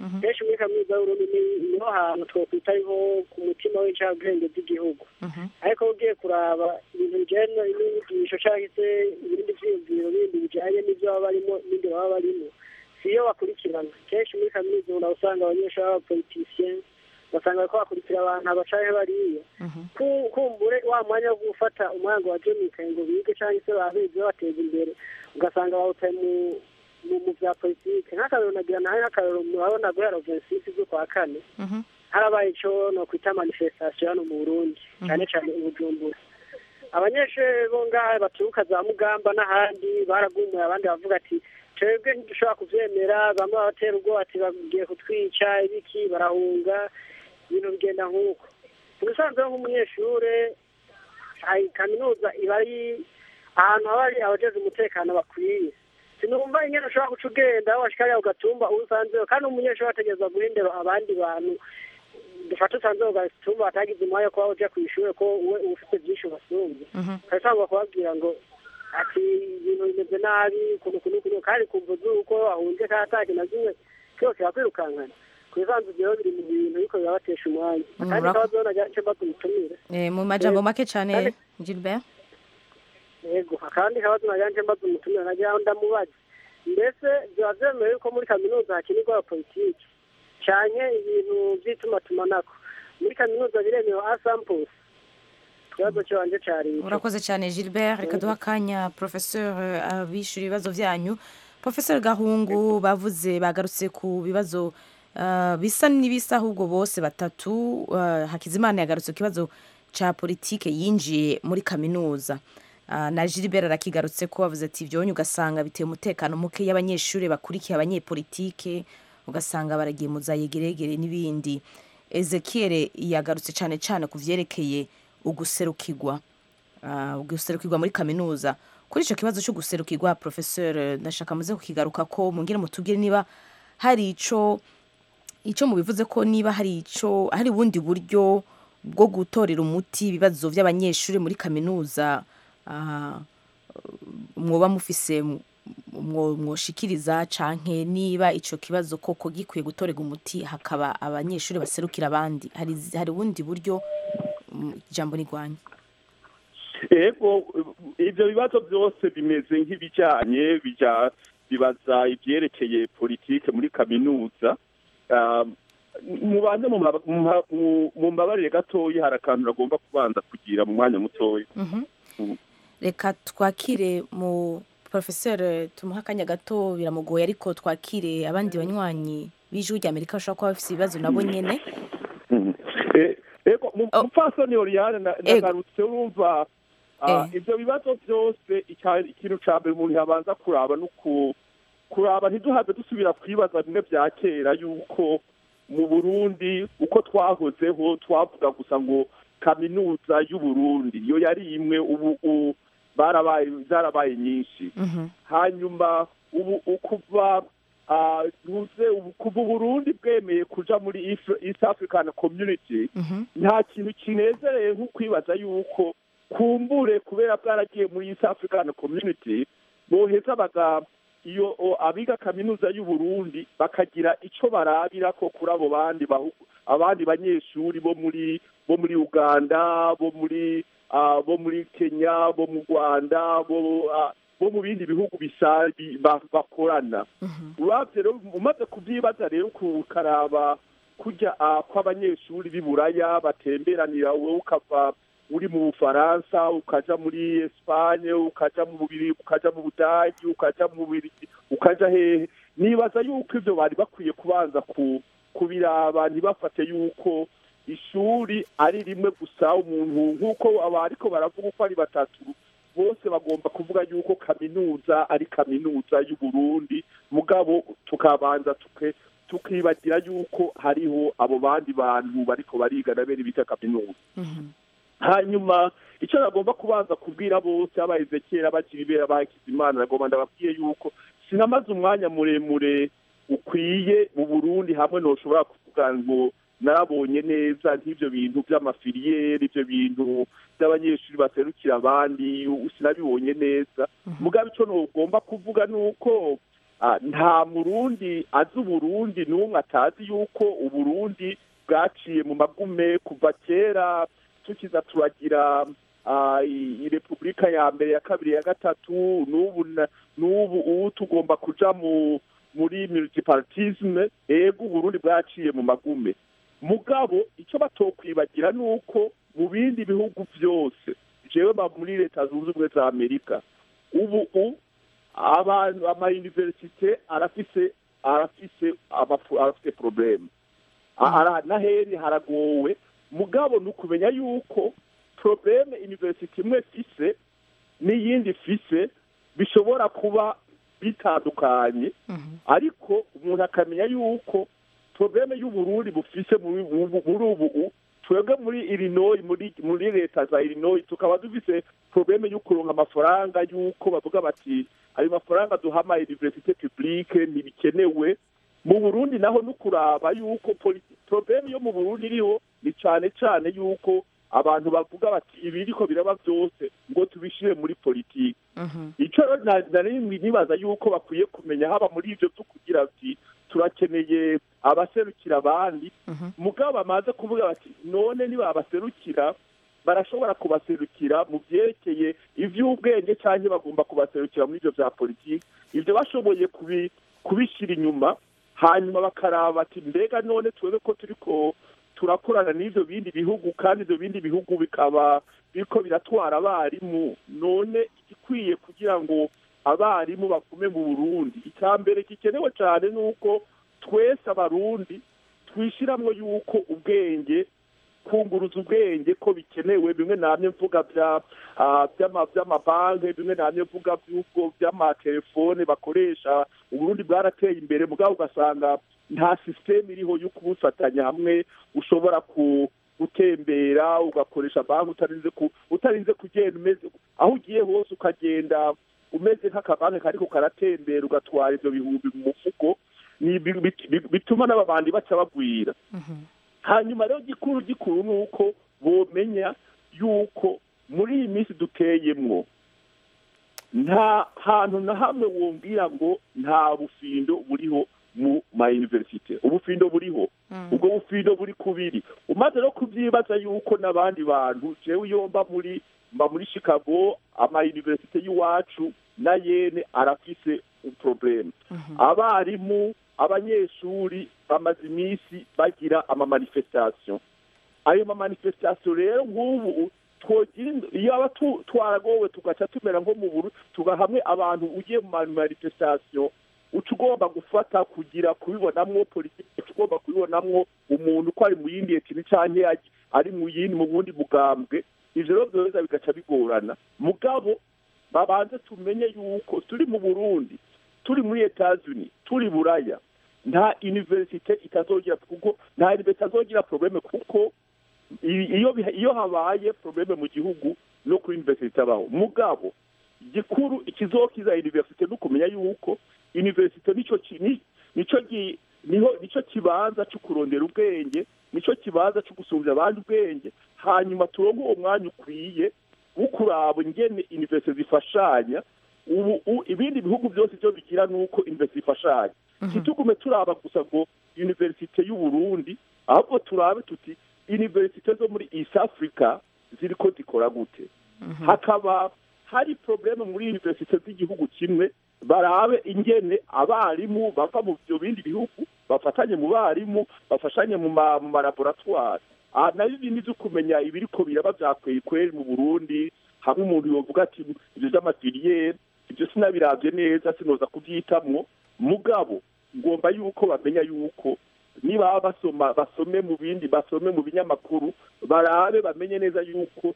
Speaker 8: kenshi muri kaminuza y'uburundi ni- niho hantu twokwita ariho ku mutima w'incabwenge z'igihugu ariko ugiye kuraba ibintu bijyanye n'inyigisho cyangwa se ibindi byiyumviro bindi bijyanye n'ibyo baba barimo n'ibindi baba barimo si iyo bakurikirana kenshi muri kaminuza umuntu usanga abanyeshuri b'abapolitisiyen ugasanga bariko bakurikira abantu abacahe bariya Ku- kumbure wa mwanya wo gufata umwanya wa jemikaye ngo bige cyangwa se babizi babateza imbere ugasanga bawutaye mu mu mu bya politike nk'akarero nagira nawe nk'akarero murabona guhera vensis z'ukwa kane harabaye ico no kwita manifestation hano mu burundi cyane cyane i bujumbura abanyeshuri bo ngaha baturuka za mugamba n'ahandi baragumuye abandi bavuga ati twebwe ntidushobora kuvyemera bamwe babatera ubwoba ati bagiye kutwica ibiki barahunga ibintu bigenda nk'uko ubusanzwe nk'umunyeshure hari kaminuza iba ari ahantu haba hari abajejwe umutekano bakwiye sinumva ingene ushobora guca ugenda aho washikariya ugatumba uwo usanzeho kandi umunyeshuri ategerezwa guha indero abandi bantu dufate usanze ugatumba batagize umwanya wo kuba uja kw'ishure ko uwe uba ufite byinshi ubasumbye ukabisanga kubabwira ngo ati ibintu bimeze nabi ukuntu ukuntu ukuntu kandi kumva z'uko wahunze kandi ataki na zimwe cyose bakwirukankana ku bisanzwe rero biri mu bintu ariko birabatesha umwanya
Speaker 1: Mm,
Speaker 8: kandi
Speaker 1: ura-
Speaker 8: kabazo nagira nce mbaza umutumire
Speaker 1: Eh, mu majambo make cyane
Speaker 8: Kandi-
Speaker 1: Gilbert
Speaker 8: yego akandi kabazo nagira nce mbaza umutumire nagira ngo ndamubaze mbese biba vyemewe yuko muri kaminuza hakinirwa politiki canke ibintu vy'itumatumanako muri kaminuza biremewe asamples ikibazo canje cari ico.
Speaker 1: urakoze cyane Gilbert reka duha akanya professeur eh, abishyura ibibazo byanyu professeur Gahungu bavuze bagarutse ku bibazo eh, bisa n'ibisa ahubwo bose batatu eh, Hakizimana yagarutse ku kibazo ca politike yinjiye muri kaminuza Ah, na Gilbert arakigarutse ko bavuze ati ivyonye ugasanga biteye umutekano muke y'abanyeshuri bakurikiye abanyepolitike ugasanga baragiye mu za yegeregere n'ibindi Ezekiel yagarutse cyane cyane ku vyerekeye uguserukirwa Ah, uguserukirwa muri kaminuza kuri icyo kibazo cyo guserukirwa professeur ndashaka muze kukigaruka ko mungire mutubwire niba hari ico ico mubivuze ko niba hari ico hari ubundi buryo bwo gutorera umuti ibibazo by'abanyeshuri muri kaminuza ah, mwoba mufise mwo- mwoshikiriza canke niba ico kibazo koko gikwiye gutorerwa umuti hakaba abanyeshuri baserukira abandi hari hari ubundi buryo mm, ijambo nigwanya
Speaker 5: ego ibyo bibazo byose bimeze nk'ibijyanye bijya bibaza ibyerekeye politike muri kaminuza Ah, mubanze mu maba- mu ma- mu- mu mbabarire gatoya hari akantu nagomba kubanza kugira mu mwanya mutoya
Speaker 1: Mhm.
Speaker 5: Mhm.
Speaker 1: reka twakire mu professeur tumuha akanya gato biramugoye ariko twakire abandi banywanyi b'ijwi rya amerika bashobora kuba bafite ibibazo nabo nyene
Speaker 5: Mhm. Eh, ego mu- mupfasoni oriane na- nagarutse urumva ah,
Speaker 1: Eh.
Speaker 5: ivyo bibazo byose icya- ikintu ca mbere umuntu yabanza kuraba no ku kuraba ntiduhave dusubira kwibaza bimwe vya kera yuko mu burundi uko twahozeho twavuga gusa ngo kaminuza y'uburundi iyo yari imwe ubu u- barabaye zarabaye nyinshi hanyuma ubu ukuva ah, ntuze ubu- kuva uburundi bwemeye kuja muri East- east african community nta kintu kinezereye nko kwibaza yuko kumbure kubera bwaragiye muri east african community boheza baga iyo o, abiga kaminuza y'uburundi bakagira ico barabira ko kuri abo bandi bahu- abandi banyeshuri bo muri bo muri uganda bo muri ah, bo muri kenya bo mu rwanda bo ah, bo mu bindi bihugu bisa bi- ba- bakorana uravye rero umaze kuvyibaza rero ukaraba kurya ah, kw'abanyeshuri b'i buraya batemberanira wowe ukava uri mu bufaransa ukaja muri espanye ukaja mu bubiri ukaja mu budagi ukaja mu bubirigi ukaja hehe nibaza yuko ivyo bari bakwiye kubanza ku kubiraba ntibafate yuko ishuri ari rimwe gusa umuntu nk'uko abariko baravuga uko ari batatu bose bagomba kuvuga yuko kaminuza ari kaminuza y'uburundi mugabo tukabanza tuke tukibagira yuko hariho abo bandi bantu bariko bariga na bene bita kaminuza hanyuma icyo nagomba kubanza kubwira bose abaheze kera bakiri bera bakize imana nagomba ndababwiye yuko sinamaze umwanya muremure ukwiye mu burundi hamwe ntushobora kuvuga ngo narabonye neza nk'ibyo bintu by'amafiliyeri ibyo bintu by'abanyeshuri baserukira abandi sinabibonye neza mugabo icyo ntugomba kuvuga ni uko ah, nta murundi azi uburundi n'umwe atazi yuko uburundi bwaciye mu magume kuva kera tukiza turagira ah, i- i repubulika ya mbere ya kabiri ya gatatu n'ubu na- n'ubu ubu tugomba kuja mu muri multipartisme ego uburundi bwaciye mu magume mugabo icyo batokwibagira ni uko mu bindi bihugu byose jewe ba muri leta zunze ubumwe za amerika ubu u abantu amayuniversite arafise arafise amafu- arafise probleme Ara- naheri haragowe mugabo ni ukumenya yuko probleme university imwe fise n'iyindi fise bishobora kuba bitandukanye ariko umuntu akamenya yuko probleme y'uburundi bufise muri muri- muri ubu u- twebwe muri illinois muri muri leta za illinois tukaba dufise probleme yo kuronka amafaranga y'uko bavuga bati ayo mafaranga duha ama universite publique ntibikenewe mu burundi naho no kuraba yuko poli- probleme yo mu burundi iriho ni cane cane yuko abantu bavuga bati ibiriko biraba byose ngo tubishire muri politiki icyo rero na- nari nibaza yuko bakwiye kumenya haba muri ibyo byo kugira ati turakeneye abaserukira abandi mugabo bamaze kuvuga bati none niba abaserukira barashobora kubaserukira mu byerekeye iby'ubwenge cyangwa bagomba kubaserukira muri ibyo bya politiki ibyo bashoboye kubi- kubishyira inyuma hanyuma bakaraba bati mbega none twebe ko turiko turakorana n'ibyo bindi bihugu kandi ibyo bindi bihugu bikaba biriko biratwara abarimu none igikwiye kugira ngo abarimu bagume mu burundi icya mbere gikenewe cyane ni uko twese abarundi twishyiramo yuko ubwenge kunguruza ubwenge ko bikenewe bimwe namye mvuga bya ah, by'ama- by'amabanki bimwe namye mvuga by'ubwo by'amatelefone bakoresha uburundi bwarateye imbere mugabo ugasanga nta sisiteme iriho yo kubufatanya hamwe ushobora ku gutembera ugakoresha banki utarinze ku utarinze kugenda umeze aho ugiye hose ukagenda umeze nk'akabanki kariko karatembera ugatwara ivyo bihumbi mu mufuko ni bi- bi- bi- bituma n'ababandi baca bagwira hanyuma rero gikuru gikuru ni uko bomenya yuko muri iyi minsi duteyemwo nta hantu na hamwe wumvira ngo nta bufindo buriho mu ma universite ubufindo buriho ubwo bufindo buri kubiri umaze no kubyibaza yuko n'abandi bantu jewe iyo mba muri mba muri chicago ama universite y'iwacu na yene arafise probleme abarimu abanyeshuri bamaze iminsi bagira amamanifestation ayo mamanifestation rero nk'ubu twogira ind- iyo aba tu- twaragowe tugaca tumera nko mu buru tugahamwe abantu ugiye mu manifestation uca ugomba gufata kugira kubibonamwo politiki uca ugomba kubibonamwo umuntu ko ari mu yindi etini canke ari- ari mu yindi mu bundi bugambwe ivyo rero vyoheza bigaca bigorana mugabo babanze tumenye yuko turi mu burundi turi muri etats-unis turi buraya nta universite itazogira kuko nta universite itazogira probleme kuko i- iyo biha- iyo habaye probleme mu gihugu no kuri universite itabaho mugabo gikuru ikizokiza universite no kumenya yuko universite nico ki- ni- nico gi- niho nico kibanza cyo kurondera ubwenge nico kibanza cyo gusumbya abandi ubwenge hanyuma turonke uwo mwanya ukwiye wo kuraba ingene universite zifashanya ubu u- ibindi bihugu byose byo bigira nuko universite ifashanya ntitugume turaba gusa ngo universite y'u Burundi ahubwo turabe tuti universite zo muri East Africa ziriko zikora gute hakaba hari probleme muri universite z'igihugu kimwe barabe ingene abarimu bava mu byo bindi bihugu bafatanye mu barimu bafashanye mu ma- mu malaboratwari aha nabyo ibindi byo kumenya ibiriko biraba byakweye kweri mu burundi hamwe umuntu yovuga ati ibyo by'amafiliyeri ibyo sinabiravye neza sinoza kubyitamwo mugabo ngomba yuko bamenya yuko niba basoma basome mu bindi basome mu binyamakuru barabe bamenye neza yuko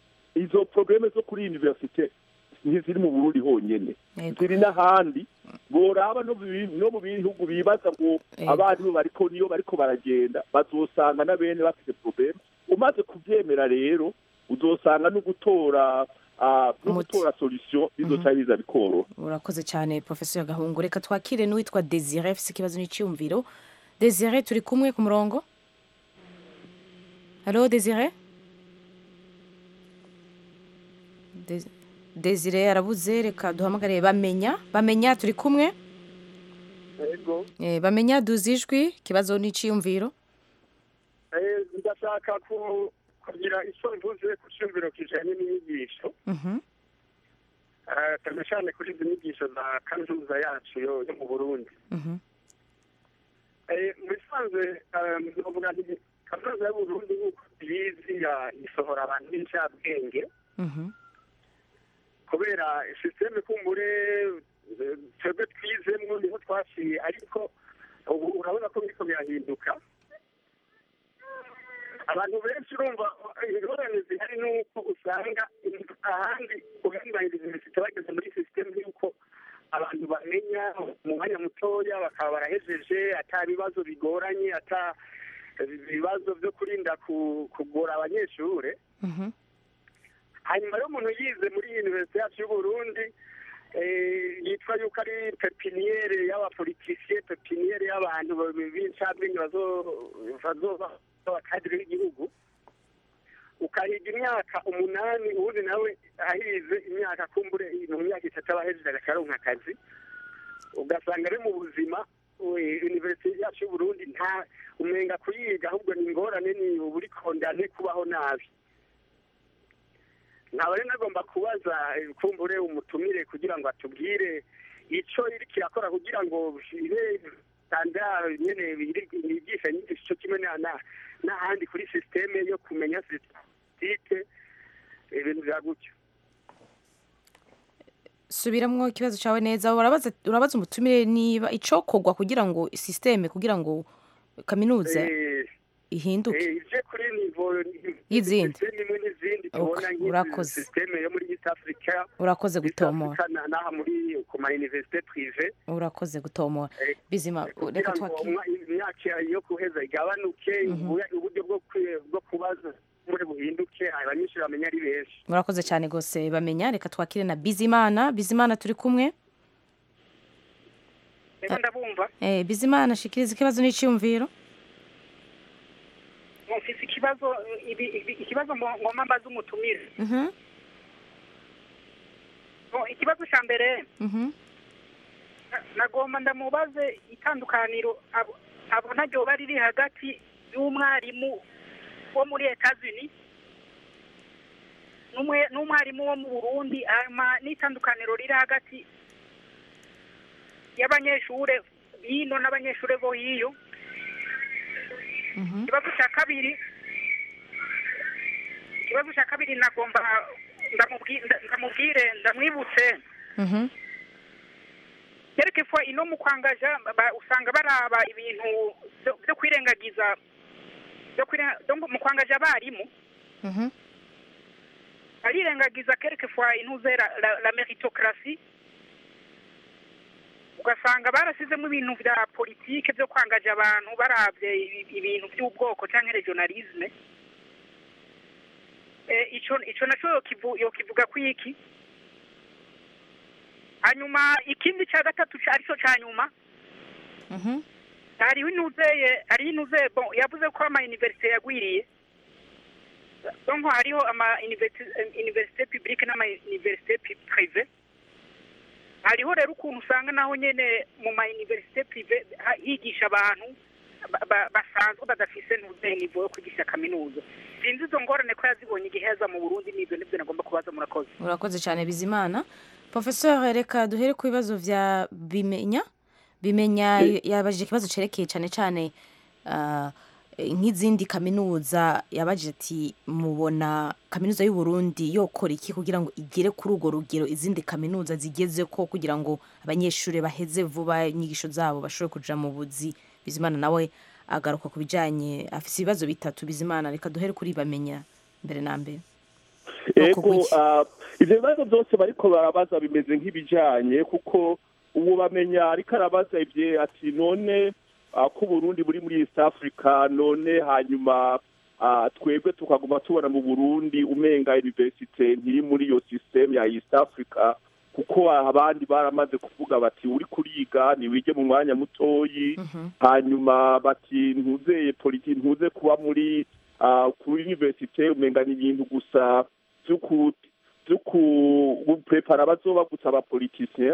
Speaker 5: izo probleme zo kuri universite ntiziri mu burundi honyene
Speaker 1: Yego.
Speaker 5: ziri n'ahandi boraba no mu bi- no mu bihugu bibaza ngo
Speaker 1: Yego.
Speaker 5: abarimu bariko niyo bariko baragenda bazosanga na bene bafite probleme umaze kuvyemera rero uzosanga no gutora ah, no
Speaker 1: Umuti.
Speaker 5: gutora solution bizoca biza bikoroha
Speaker 1: urakoze cyane professeur gahungu reka twakire n'uwitwa desire afise ikibazo n'icyumviro desire turi kumwe ku murongo halo desire Des- desire arabuze reka duhamagare bamenya bamenya turi kumwe
Speaker 8: yego
Speaker 1: Eh, bamenya duza ijwi ikibazo n'iciyumviro
Speaker 8: Eh, ndashaka ku- kugira icyo mvuze ku cyumviro kijanye n'inyigisho
Speaker 1: Mhm.
Speaker 8: Eh, cyane cyane kuri izi nyigisho za kaminuza yacu yo yo mu burundi
Speaker 1: Mhm.
Speaker 8: Eh, mu bisanzwe eh, novuga nti kaminuza y'uburundi nk'uko tuyizi ya- isohora abantu b'incabwenge
Speaker 1: Mhm.
Speaker 8: kubera sisiteme kumbure eh, twebwe twizemwo niho twaciye ariko ubu urabona ko biriko birahinduka abantu benshi urumva ingorane zihari nuko usanga ahandi uburenganiriza universite bageze muri sisiteme y'uko abantu bamenya mu mwanya mutoya bakaba barahejeje ata bibazo bigoranye ata ibibazo byo kurinda ku- kugora abanyeshure
Speaker 1: Mhm.
Speaker 8: hanyuma rero umuntu yize muri universite yacu y'uburundi eh, yitwa yuko ari pepiniyere y'abapolitisiye pepiniyere y'abantu b'incabwenge bazo- bazoba abakadire b'igihugu ukahiga imyaka umunani ubundi nawe ahize imyaka kumbure mu myaka itatu aba ahejeje agaca aronka akazi ugasanga ari mu buzima we- universite yacu y'uburundi nta umenga kuyiga ahubwo ni ingorane ni uburi kondane kubaho nabi nkaba rero nagomba kubaza eh, kumbure umutumire kugira ngo atubwire icyo iri kirakora kugira ngo ibe standard nyene biri- bigisha inyigisho kimwe na- na- n'ahandi kuri sisiteme yo kumenya sitike ibintu bya gutyo
Speaker 1: subiramwo ikibazo cyawe neza urabaza urabaza umutumire niba icokorwa kugira ngo systeme kugira ngo kaminuza
Speaker 8: Eh,
Speaker 1: ihinduke
Speaker 8: eh, ije kuri nivo
Speaker 1: Y'izindi.
Speaker 8: sisiteme imwe n'izindi tubona
Speaker 1: Ok,
Speaker 8: nk'izi
Speaker 1: urakoze.
Speaker 8: sisiteme yo muri east africa
Speaker 1: urakoze
Speaker 8: East
Speaker 1: gutomora
Speaker 8: Africa na- n'aha muri ku ma universite prive
Speaker 1: urakoze gutomora
Speaker 8: Eh,
Speaker 1: bizima
Speaker 8: kugira
Speaker 1: reka
Speaker 8: ngo
Speaker 1: twakire
Speaker 8: umwa- imyaka yo guheza igabanuke ubu- uburyo bwo kwi- bwo kubaza muri buhinduke abanyeshuri bamenya ari benshi
Speaker 1: murakoze cyane rwose bamenya reka twakire na bizimana bizimana turi kumwe
Speaker 9: rero ndabumva
Speaker 1: eh, bizimana shikiriza ikibazo n'iciyumviro
Speaker 9: mufise ikibazo ibi- ibi- ikibazo ngo- ngomba mbaze umutumire
Speaker 1: Mhm,
Speaker 9: Ngo ikibazo cya mbere
Speaker 1: mhm,
Speaker 9: na- nagomba ndamubaze itandukaniro abo- abona ryoba riri hagati y'umwarimu wo muri etazini n'umwe- n'umwarimu wo mu burundi hanyuma n'itandukaniro riri hagati y'abanyeshure bino n'abanyeshure bo hiyo
Speaker 1: mhm,
Speaker 9: ikibazo cya kabiri ikibazo cya kabiri nagomba ndamubwi- nda- ndamubwire ndamwibutse
Speaker 1: mhm,
Speaker 9: yerekefwa ino mu kwangaja ba- usanga baraba ibintu byo- byo kwirengagiza byo kwire- byo mu kwangaja abarimu
Speaker 1: mhm,
Speaker 9: barirengagiza kerekefwa intuze la, la, la meritocracy ugasanga barasizemo ibintu vya politike byo kwangaja abantu baravye ibi- ibintu by'ubwoko canke regionalisme eh, ico ico naco yokivu- yokivuga kwiki hanyuma ikindi ca gatatu ca- arico ca nyuma
Speaker 1: mhm,
Speaker 9: hariho inuzeye hariho inuzeye bon yavuze ko ama universite yagwiriye donc hariho ama universite universite publique n'ama universite pi- prive hariho rero ukuntu usanga naho nyene mu ma universite prive ha- higisha abantu ba- ba- basanzwe badafise ntuze nivo yo kwigisha kaminuza sinzi izo ngorane ko yazibonye igihe yaza mu burundi n'ivyo nivyo nagomba kubaza murakoze
Speaker 1: urakoze cyane bizimana professeur reka duhere ku bibazo vya bimenya bimenya yabajije ikibazo cerekeye cyane cyane ah, nk'izindi kaminuza yabajije ati mubona kaminuza y'u Burundi yokora iki kugira ngo igere kuri urwo rugero izindi kaminuza zigeze ko kugira ngo abanyeshuri baheze vuba inyigisho zabo bashobore kuja mu buzi bizimana nawe agaruka ku bijanye afise ibibazo bitatu bizimana reka duhere kuri bamenya mbere na mbere
Speaker 5: ego
Speaker 1: kugwiki.
Speaker 5: ah, ivyo bibazo byose bariko barabaza bimeze nk'ibijanye kuko ubu bamenya ariko arabaza ivye ati none ah, ko uburundi buri muri east africa none hanyuma ah, twebwe tukaguma tubona mu burundi umenga universite ntiri muri iyo system ya east africa kuko abandi baramaze kuvuga bati uri kuriga ntiwige mu mwanya mutoyi hanyuma bati ntuzeye politi ntuze kuba muri ah, kuri universite umenga ni ibintu gusa vyo ku- vyo ku- guprepara bazoba gusa abapolitisien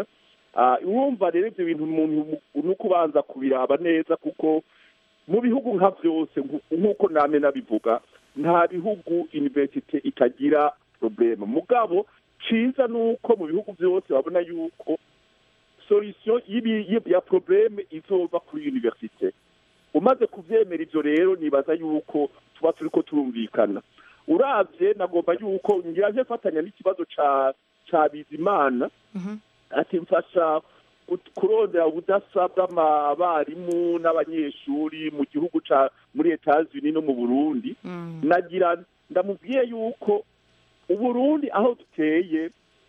Speaker 5: Ah, urumva rero ibyo bintu umuntu ni ukubanza kubiraba neza kuko mu bihugu nka byose nku- nk'uko name nabivuga nta bihugu universite itagira probleme mugabo ciza ni uko mu bihugu byose babona yuko solution y'ibi- y'i- ya probleme izova kuri universite umaze kuvyemera ivyo rero nibaza yuko tuba turiko turumvikana uravye nagomba yuko ngira nje fatanya n'ikibazo ca ca bizimana ati mfasha gut- kurondera ubudasa bw'abarimu n'abanyeshuri mu gihugu ca muri Etats-Unis no mu Burundi nagira ndamubwiye yuko uburundi aho duteye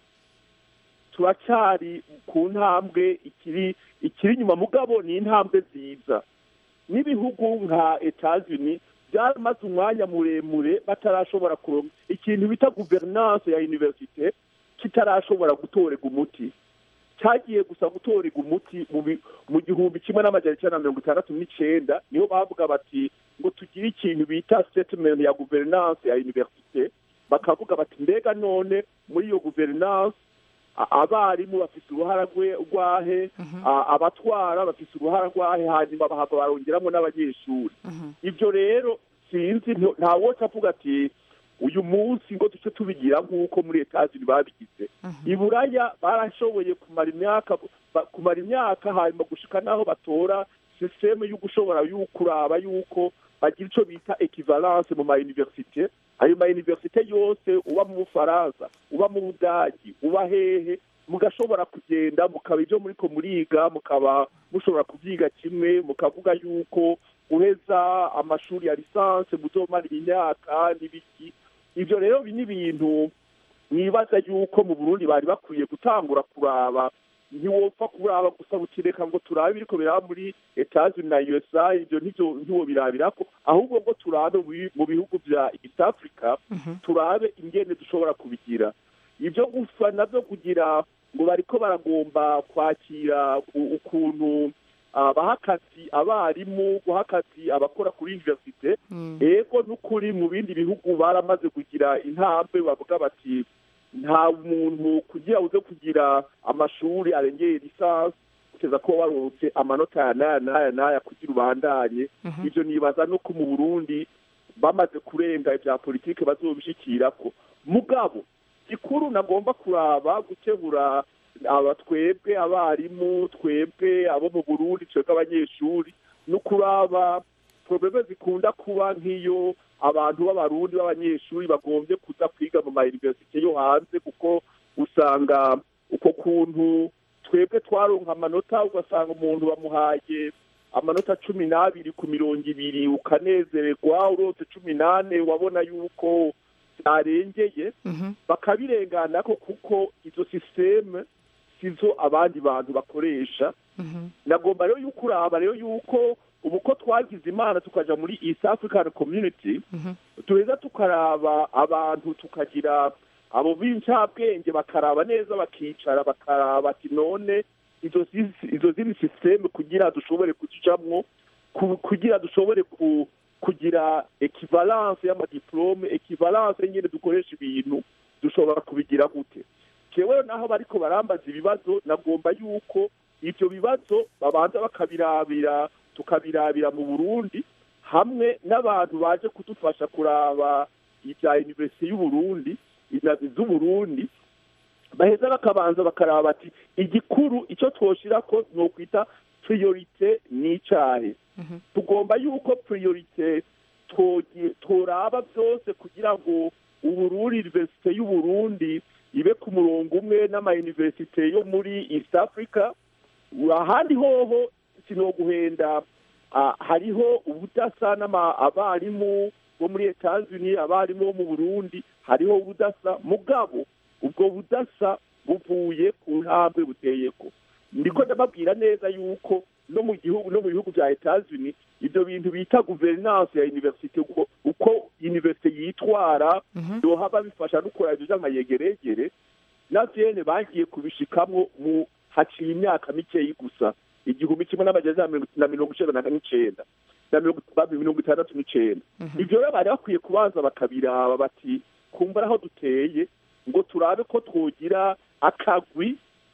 Speaker 5: turacyari ku ntambwe ikiri ikiri inyuma mugabo ni intambwe nziza n'ibihugu nka Etats-Unis byamaze umwanya muremure batarashobora kuronka ikintu bita guverinance ya universite kitarashobora gutorega umuti cyagiye gusa gutorega umuti mu bi- mu gihumbi kimwe n'amajana icyenda na mirongo itandatu n'icenda niho bavuga bati ngo tugire ikintu bita statement ya guverinance ya universite bakavuga bati mbega none muri iyo guverinance a- abarimu bafite uruhara rwe- rwahe a- abatwara bafite uruhara rwahe hanyuma bahava barongeramo n'abanyeshuri ibyo rero sinzi nto- nta wose avuga ati uyu munsi ngo duce tubigira nk'uko muri etazini babigize i buraya barashoboye kumara imyaka ba- kumara imyaka hanyuma gushika n'aho batora sisiteme yo gushobora yo kuraba yuko bagira icyo bita ekivalence mu ma universite ayo ma universite yose uba mu bufaransa uba mu budagi uba hehe mugashobora kugenda mukaba ibyo muriko muriga mukaba mushobora kubyiga kimwe mukavuga yuko uheza amashuri ya lisanse muzomara imyaka n'ibiki ibyo rero bi- ni ibintu mwibaza yuko mu burundi bari bakwiye gutangura kuraba ntiwopfa kuraba gusa bukireka ngo turabe ibiriko biraba muri etazini na usa ibyo ntivyo ntiwobirabirako ahubwo ngo turabe mu bi- mu bihugu vya east africa turabe ingene dushobora kubigira ibyo gusa navyo kugira ngo bariko baragomba kwakira u- ukuntu ah, baha akazi abarimu guha akazi abakora kuri universite ego n'ukuri mu bindi bihugu baramaze kugira intambwe bavuga bati nta muntu kugira uze kugira amashuri arengeye lisansi kugeza ko waronse amanota ya n'aya n'aya n'aya kugira ubandanye ibyo nibaza no ko mu burundi bamaze kurenga ibya politike bazobishikirako mugabo gikuru nagomba kuraba gukebura aba twebwe abarimu twebwe abo mu burundi twebwe abanyeshuri no kuraba probleme zikunda kuba nk'iyo abantu b'abarundi b'abanyeshuri bagombye kuza kwiga mu mayuniversite yo hanze kuko usanga uko kuntu twebwe twaronka amanota ugasanga umuntu bamuhaye amanota cumi n'abiri ku mirongo ibiri ukanezererwa urose cumi n'ane wabona yuko byarengeye bakabirenganako kuko izo sisiteme sizo abandi bantu bakoresha nagomba rero yuko uraba rero yuko ubu ko twagize imana tukaja muri east african community tuheza tukaraba abantu tukagira abo b'incabwenge bakaraba neza bakicara bakaraba ati none izo zi- izo zindi sisiteme kugira dushobore kuzijamwo ku- kugira dushobore ku kugira ekivalence y'amadiplome ekivalence nyine dukoresha ibintu dushobora kubigira gute jewe naho bariko barambaza ibibazo nagomba yuko ivyo bibazo babanza bakabirabira tukabirabira mu burundi hamwe n'abantu baje kudufasha kuraba ibya universite y'uburundi inazi z'uburundi baheza bakabanza bakaraba bati igikuru icyo twoshirako ni ukwita priorite n'icahe tugomba yuko priorite twogi- toraba byose kugira ngo uburundi universite y'uburundi ibe ku murongo umwe n'amayuniversite yo muri east africa ahandi hoho sinoguhenda ah, hariho ubudasa n'ama abarimu bo muri etats-unis abarimu bo mu burundi hariho ubudasa mugabo ubwo budasa buvuye ku ntambwe buteyeko ndiko ndababwira neza yuko no mu gihugu no mu bihugu bya etats-unis ibyo bintu bita guverinance ya universite uko, uko universite yitwara yohaba bifasha no kuraba ibyo by'amayegeregere na vyene bagiye kubishikamwo mu haciye imyaka mikeyi gusa igihumbi kimwe n'amajana na mirongo icenda na n'icenda na mirongo ba- mirongo itandatu n'icenda ivyo rero bari bakwiye kubanza bakabiraba bati kumbura aho duteye ngo turabe ko twogira akagwi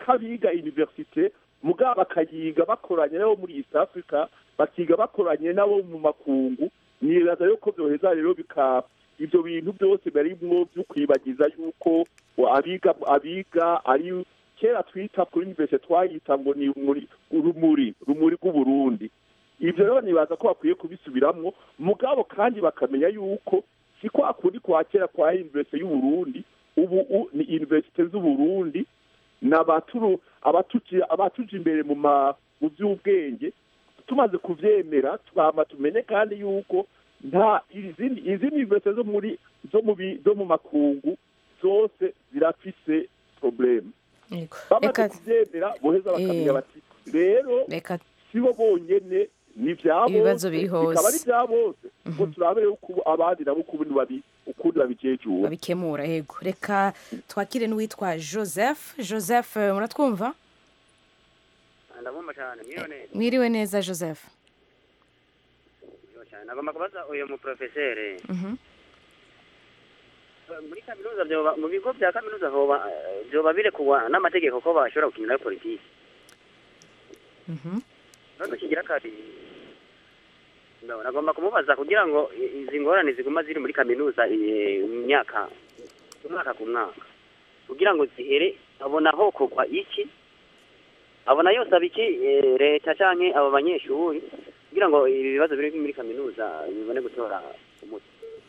Speaker 5: ko abiga universite mugabo bakayiga bakoranye nabo muri east africa bakiga bakoranye nabo mu makungu nibaza yuko byoheza rero bika ibyo bintu byose barimwo byo kwibagiza yuko abiga abiga ari kera twita kuri universite twayita ngo ni muri urumuri rumuri rw'uburundi ibyo rero nibaza ko bakwiye kubisubiramwo mugabo kandi bakamenya yuko si kwa kundi kwa kera kwa universite y'uburundi ubu u- ni universite z'uburundi n'abaturu abatuji abatuji imbere mu ma mu by'ubwenge tumaze kuvyemera twama tumenye kandi yuko nta izindi izindi universite zo muri zo mu bi- zo mu makungu zose zirafise probleme
Speaker 1: Yego.
Speaker 5: bamaze
Speaker 1: Reka
Speaker 5: kuvyemera boheza bakamenya
Speaker 1: Eh.
Speaker 5: bati rero
Speaker 1: reka
Speaker 5: sibo bonyene ni vya
Speaker 1: Ibibazo
Speaker 5: bose
Speaker 1: biri hose.
Speaker 5: bikaba ari vya bose ngo turabe uko abandi nabo ukundi babi ukundi babijejura
Speaker 1: babikemura yego reka twakire n'uwitwa joseph joseph eh, muratwumva
Speaker 10: ndabumva cyane mwiriwe neza
Speaker 1: mwiriwe neza joseph
Speaker 10: mwiriwe cyane nagomba kubaza uyu muprofeseri
Speaker 1: Mhm.
Speaker 10: muri kaminuza vyoba mu bigo vya kaminuza hoba eh, vyoba birekugwa n'amategeko ko bashobora gukinirayo politiki
Speaker 1: Mhm.
Speaker 10: none kigira kabiri No, nagomba kumubaza kugira ngo i- izi ngorane ziguma ziri muri kaminuza eh, mu myaka umwaka ku mwaka kugira ngo zihere abona hokorwa iki abona yosaba iki eh, leta canke abo banyeshuri kugira ngo ibi bibazo biri muri kaminuza bibone gutora umuti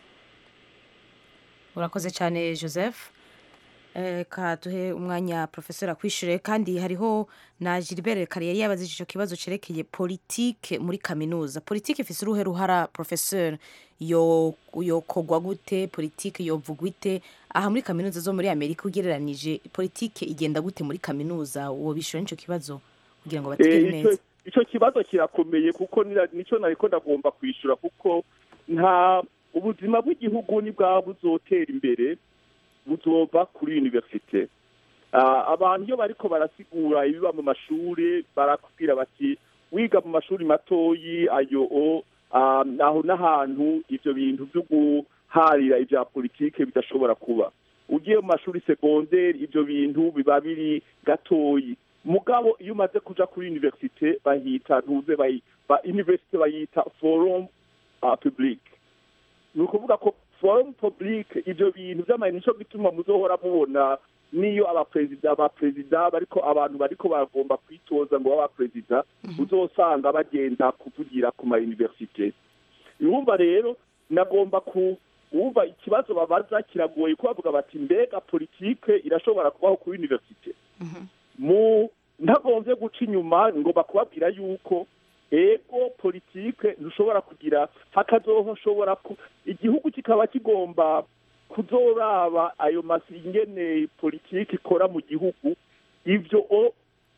Speaker 1: urakoze cyane joseph Eh, ka duhe umwanya profesor akwishyure kandi hariho na gilbert kare yari yabazije icyo kibazo cyerekeye politike muri kaminuza politike ifise uruhe ruhara profesor yo yokogwa gute politike yovugwa ite aha muri kaminuza zo muri amerika ugereranije politike igenda gute muri kaminuza wobishyura n'icyo kibazo kugira ngo bategere
Speaker 5: Eh, ico-
Speaker 1: neza
Speaker 5: ico kibazo kirakomeye kuko nira- nico nariko ndagomba kwishura kuko nta ubuzima bw'igihugu ni bwaba buzotera imbere buzova kuri universite Ah, abantu iyo bariko barasigura ibiba mu mashuri barakubwira bati wiga mu mashuri matoyi ayo o ah, aho n'ahantu ivyo bintu vyo guharira ivya politike bidashobora kuba ugiye mu mashuri segonderi ivyo bintu biba biri gatoyi mugabo iyo umaze kuja kuri universite bahita ntuze bayi- ba universite bayita forum uh, public ni ukuvuga ko forum public ivyo bintu vy'amayini nico gituma muzohora mubona niyo abaperezida abaperezida bariko abantu bariko bagomba kwitoza ngo b'abaperezida uzosanga bagenda kuvugira ku ma universite urumva rero nagomba ku wumva ikibazo babaza kiragoye ko bavuga bati mbega politike irashobora kubaho kuri universite mu ntagombye guca inyuma ngomba kubabwira yuko ego politike ntushobora kugira hakazoshobora ku igihugu kikaba kigomba kuzoraba ayo masi ingene politike ikora mu gihugu ivyo o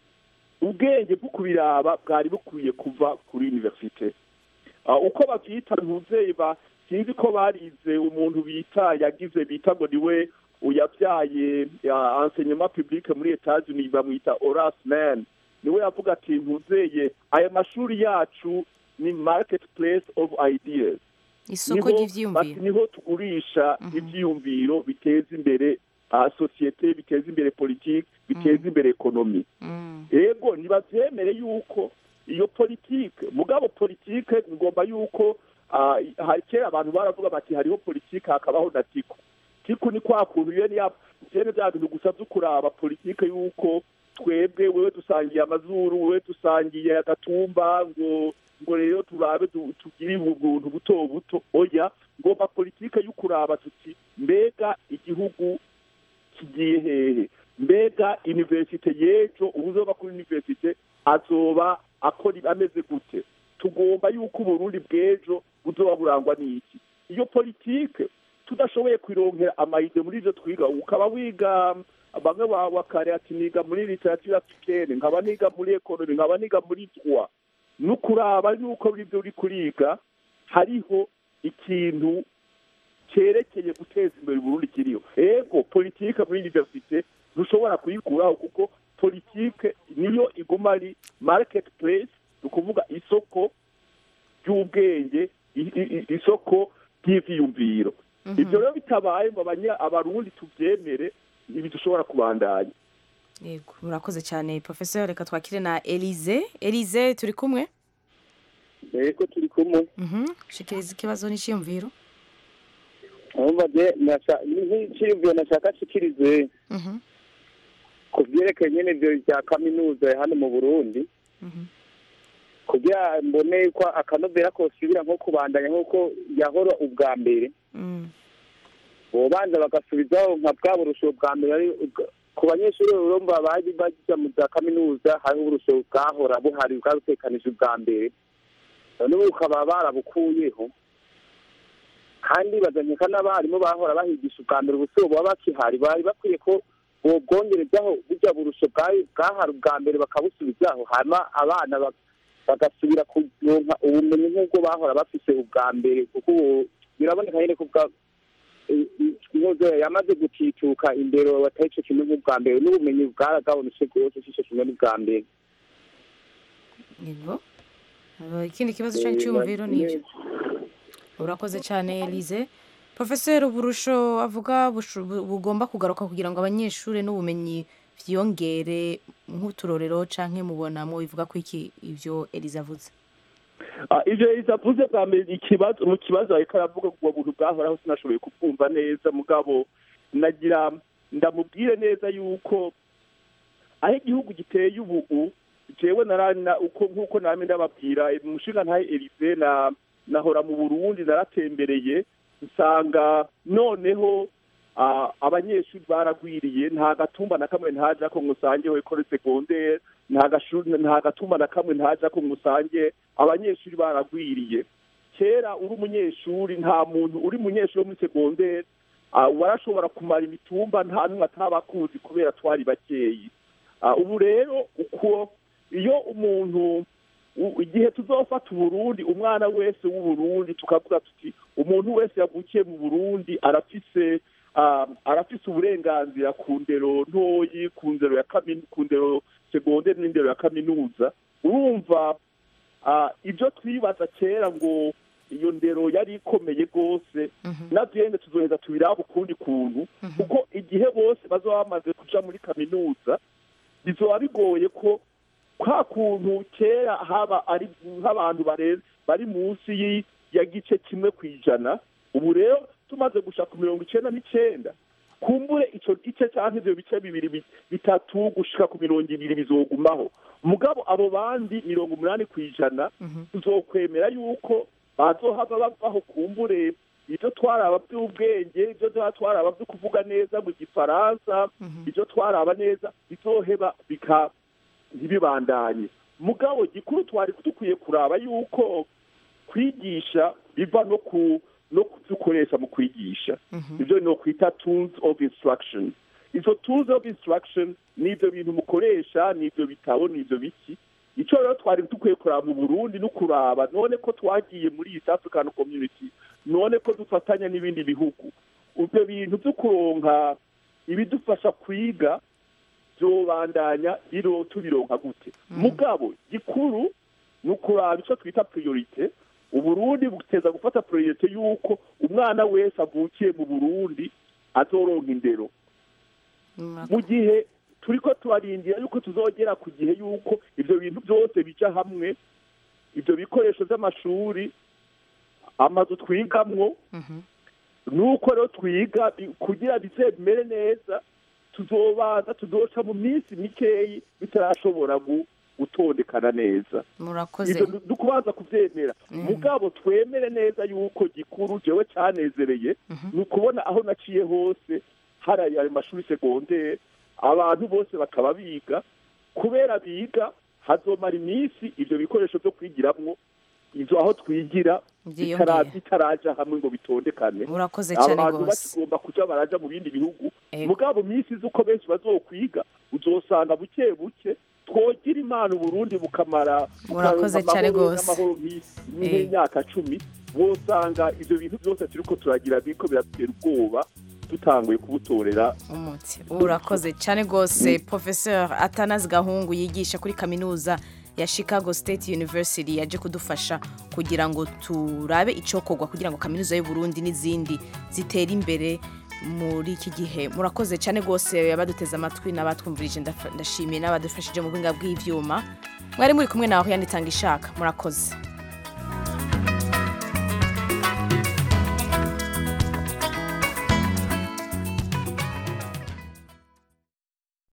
Speaker 5: ubwenge bwo kubiraba bwari bukwiye kuva kuri universite Ah, uko bavyita ntuzeye ba sinzi ko barize umuntu bita yagize bita ngo niwe uyavyaye ya enseignement public muri Etats-Unis bamwita Horace Mann niwe yavuga ati ntuzeye aya mashuri yacu ni marketplace of ideas
Speaker 1: isoko
Speaker 5: Niho-
Speaker 1: ry'ivyiyumviro
Speaker 5: bati niho tugurisha ivyiyumviro biteza imbere ah, sosiyete biteza imbere politiki biteza imbere ekonomi ego ntibavyemere yuko iyo politike mugabo politike ngomba yuko ah, ha- kera abantu baravuga bati hariho politike hakabaho na tiku tiku ni kwa kuntu iyo niya vyene vya bintu gusa vyo kuraba politike yuko twebwe wewe dusangiye amazuru wewe dusangiye agatumba ngo ngo rero turabe tu- tugire ubuntu buto buto oya ngomba politike y'ukuraba tuti mbega igihugu kigiye hehe mbega universite y'ejo uzoba kuri universite azoba akora ameze gute tugomba yuko uburundi bw'ejo buzoba burangwa n'iki iyo politike tudashoboye kwironkera amayide muri ivyo twiga ukaba wiga bamwe ba- bakare ati niga muri literature africaine nkaba niga muri economy nkaba niga muri droit nukuraba yuko muri ivyo uri kuriga hariho ikintu cyerekeye guteza imbere uburundi kiriho ego politike muri universite ntushobora kuyikuraho kuko politike niyo iguma ari market place ni ukuvuga isoko ry'ubwenge i- i- i- isoko ry'ivyiyumviro ibyo rero bitabaye ngo abanya abarundi tuvyemere ntibidushobora kubandanya
Speaker 1: yego murakoze cyane professeur reka twakire na Elize Elize turi kumwe
Speaker 11: yego turi kumwe
Speaker 1: mhm shikiriza ikibazo n'iciyumviro
Speaker 11: urumva je nasha- ni nk'iciyumviro nashaka nshikirize
Speaker 1: mhm
Speaker 11: ku byerekeye nyene ivyo vya kaminuza hano mu burundi kugira mbone ko akanovera kosubira nko kubandanya nk'uko yahora ubwa mbere
Speaker 1: mm
Speaker 11: bobanza bagasubizaho nka bwa burusho bwa mbere ari ubwa- ku banyeshuri urumva bari bajya mu za kaminuza hariho uburusho bwahora buhari bwarutekanije ubwa mbere none ubu bukaba barabukuyeho kandi bazanyeka n'abarimu bahora bahigisha ubwa mbere ubusibo baba bakihari bari bakwiye ko bobwongerezaho burya burusho bwari bwahari ubwa mbere bakabusubizaho hanyuma abana bak- bagasubira kuronka ubumenyi nk'ubwo bahora bafise ubwa mbere kuko ubu biraboneka nyine ko bwa inkozo yamaze gutituka imbere batari ico kimwe nk'ubwa mbere n'ubumenyi bwaragabanutse rwose si ico kimwe n'ubwa mbere
Speaker 1: yego Uh, ikindi kibazo cyanyu cyumviro ni ibyo urakoze cyane Elize professeur uburusho avuga bushu- bu- bugomba kugaruka kugira ngo abanyeshuri n'ubumenyi vyiyongere nk'uturorero canke mubona mu bivuga ko iki ivyo Elize avuze
Speaker 5: Ah, ivyo isavuze bwa mbere ikibazo mu kibazo ariko aravuga ubwo buntu bwahoraho sinashoboye kubwumva neza mugabo nagira ndamubwire neza yuko aho igihugu giteye ubu jewe narana uko nk'uko namwe ndababwira umushinga ntahe Elize na nahora mu Burundi naratembereye nsanga noneho ah, abanyeshuri baragwiriye nta gatumba na kamwe ntaja ko musange wekore secondaire nta gashuri nta gatumba na kamwe ntaja ko musange abanyeshuri baragwiriye kera uri umunyeshuri nta muntu uri umunyeshuri wo muri secondaire ah, warashobora kumara imitumba nta n'umwe atabakuzi kubera twari bakeyi Ah, ubu rero uko iyo umuntu u- igihe tuzofata uburundi umwana wese w'uburundi tukavuga tuti umuntu wese yavukiye mu burundi arafise ah, arafise uburenganzira ku ndero ntoyi ku ndero ya kami- ku ndero segonderi n'indero ya kaminuza urumva ah, ibyo twibaza kera ngo iyo ndero yari ikomeye rwose navyene tuzoheza tubiraba ukundi kuntu kuko igihe bose bazoba bamaze kuja muri kaminuza bizoba bigoye ko kwa kuntu kera haba ari nk'abantu bare- bari munsi y'i- ya gice kimwe ku ijana ubu rero tumaze gusha ku mirongo icenda n'icenda kumbure ico gice canke ivyo bice bibiri bi- bitatu gushika ku mirongo ibiri bizogumaho mugabo abo bandi mirongo umunani ku ijana tuzokwemera yuko bazohava bavaho kumbure ibyo twaraba by'ubwenge ibyo tuba twaraba byo kuvuga neza mu gifaransa ibyo twaraba neza bizoheba bika ntibibandanye mugabo gikuru twari dukwiye kuraba yuko kwigisha biva no ku no kudukoresha mu kwigisha ibyo ni ukwita tools of instruction izo tools of instruction ni ibyo bintu mukoresha ni ibyo bitabo ni ibyo biki icyo rero twari dukwiye kuraba mu burundi no kuraba none ko twagiye muri east african community none ko dufatanya n'ibindi bihugu ibyo bintu byo kuronka ibidufasha kwiga byobandanya biro tubironka gute mugabo gikuru ni ukuraba icyo twita priorite uburundi buteza gufata priorite y'uko umwana wese avukiye mu burundi azoronka indero mu gihe turiko turarindira yuko tuzogera ku gihe yuko ivyo bintu byose bija hamwe ivyo bikoresho vy'amashuri amazu twigamwo nuko rero twiga bi- kugira bize bimere neza tuzobanza tuzoca mu minsi mikeyi bitarashobora gu- gutondekana neza
Speaker 1: murakoze
Speaker 5: ivyo du- dukubanza kuvyemera mugabo twemere neza yuko gikuru jewe canezereye ni ukubona aho naciye hose hari ayo mashuri segondere abantu bose bakaba biga kubera biga hazomara iminsi ivyo bikoresho vyo kwigiramwo ivyo aho twigira
Speaker 1: Vyiyongera.
Speaker 5: bitara- bitaraja hamwe ngo bitondekane
Speaker 1: Murakoze cane
Speaker 5: abantu
Speaker 1: gose.
Speaker 5: bakigomba kuja baraja mu bindi bihugu mugabo minsi z'uko benshi bazokwiga uzosanga buke buke twogira imana uburundi bukamara
Speaker 1: Murakoze
Speaker 5: bukaronka
Speaker 1: cane
Speaker 5: amahoro
Speaker 1: gose.
Speaker 5: n'amahoro nk'i- nk'imyaka cumi wosanga ivyo bintu byose turiko turagira biriko biratera ubwoba dutanguye kubutorera
Speaker 1: umuti urakoze cyane rwose professeur atanazi gahungu yigisha kuri kaminuza ya chicago state university yaje kudufasha kugira ngo turabe icokorwa kugira ngo kaminuza y'u Burundi n'izindi zitere imbere muri iki gihe murakoze cyane rwose abaduteze amatwi n'abatwumvirije ndafa- ndashimiye n'abadufashije mu buhinga bw'ibyuma mwari muri kumwe nawe yanitanga ishaka murakoze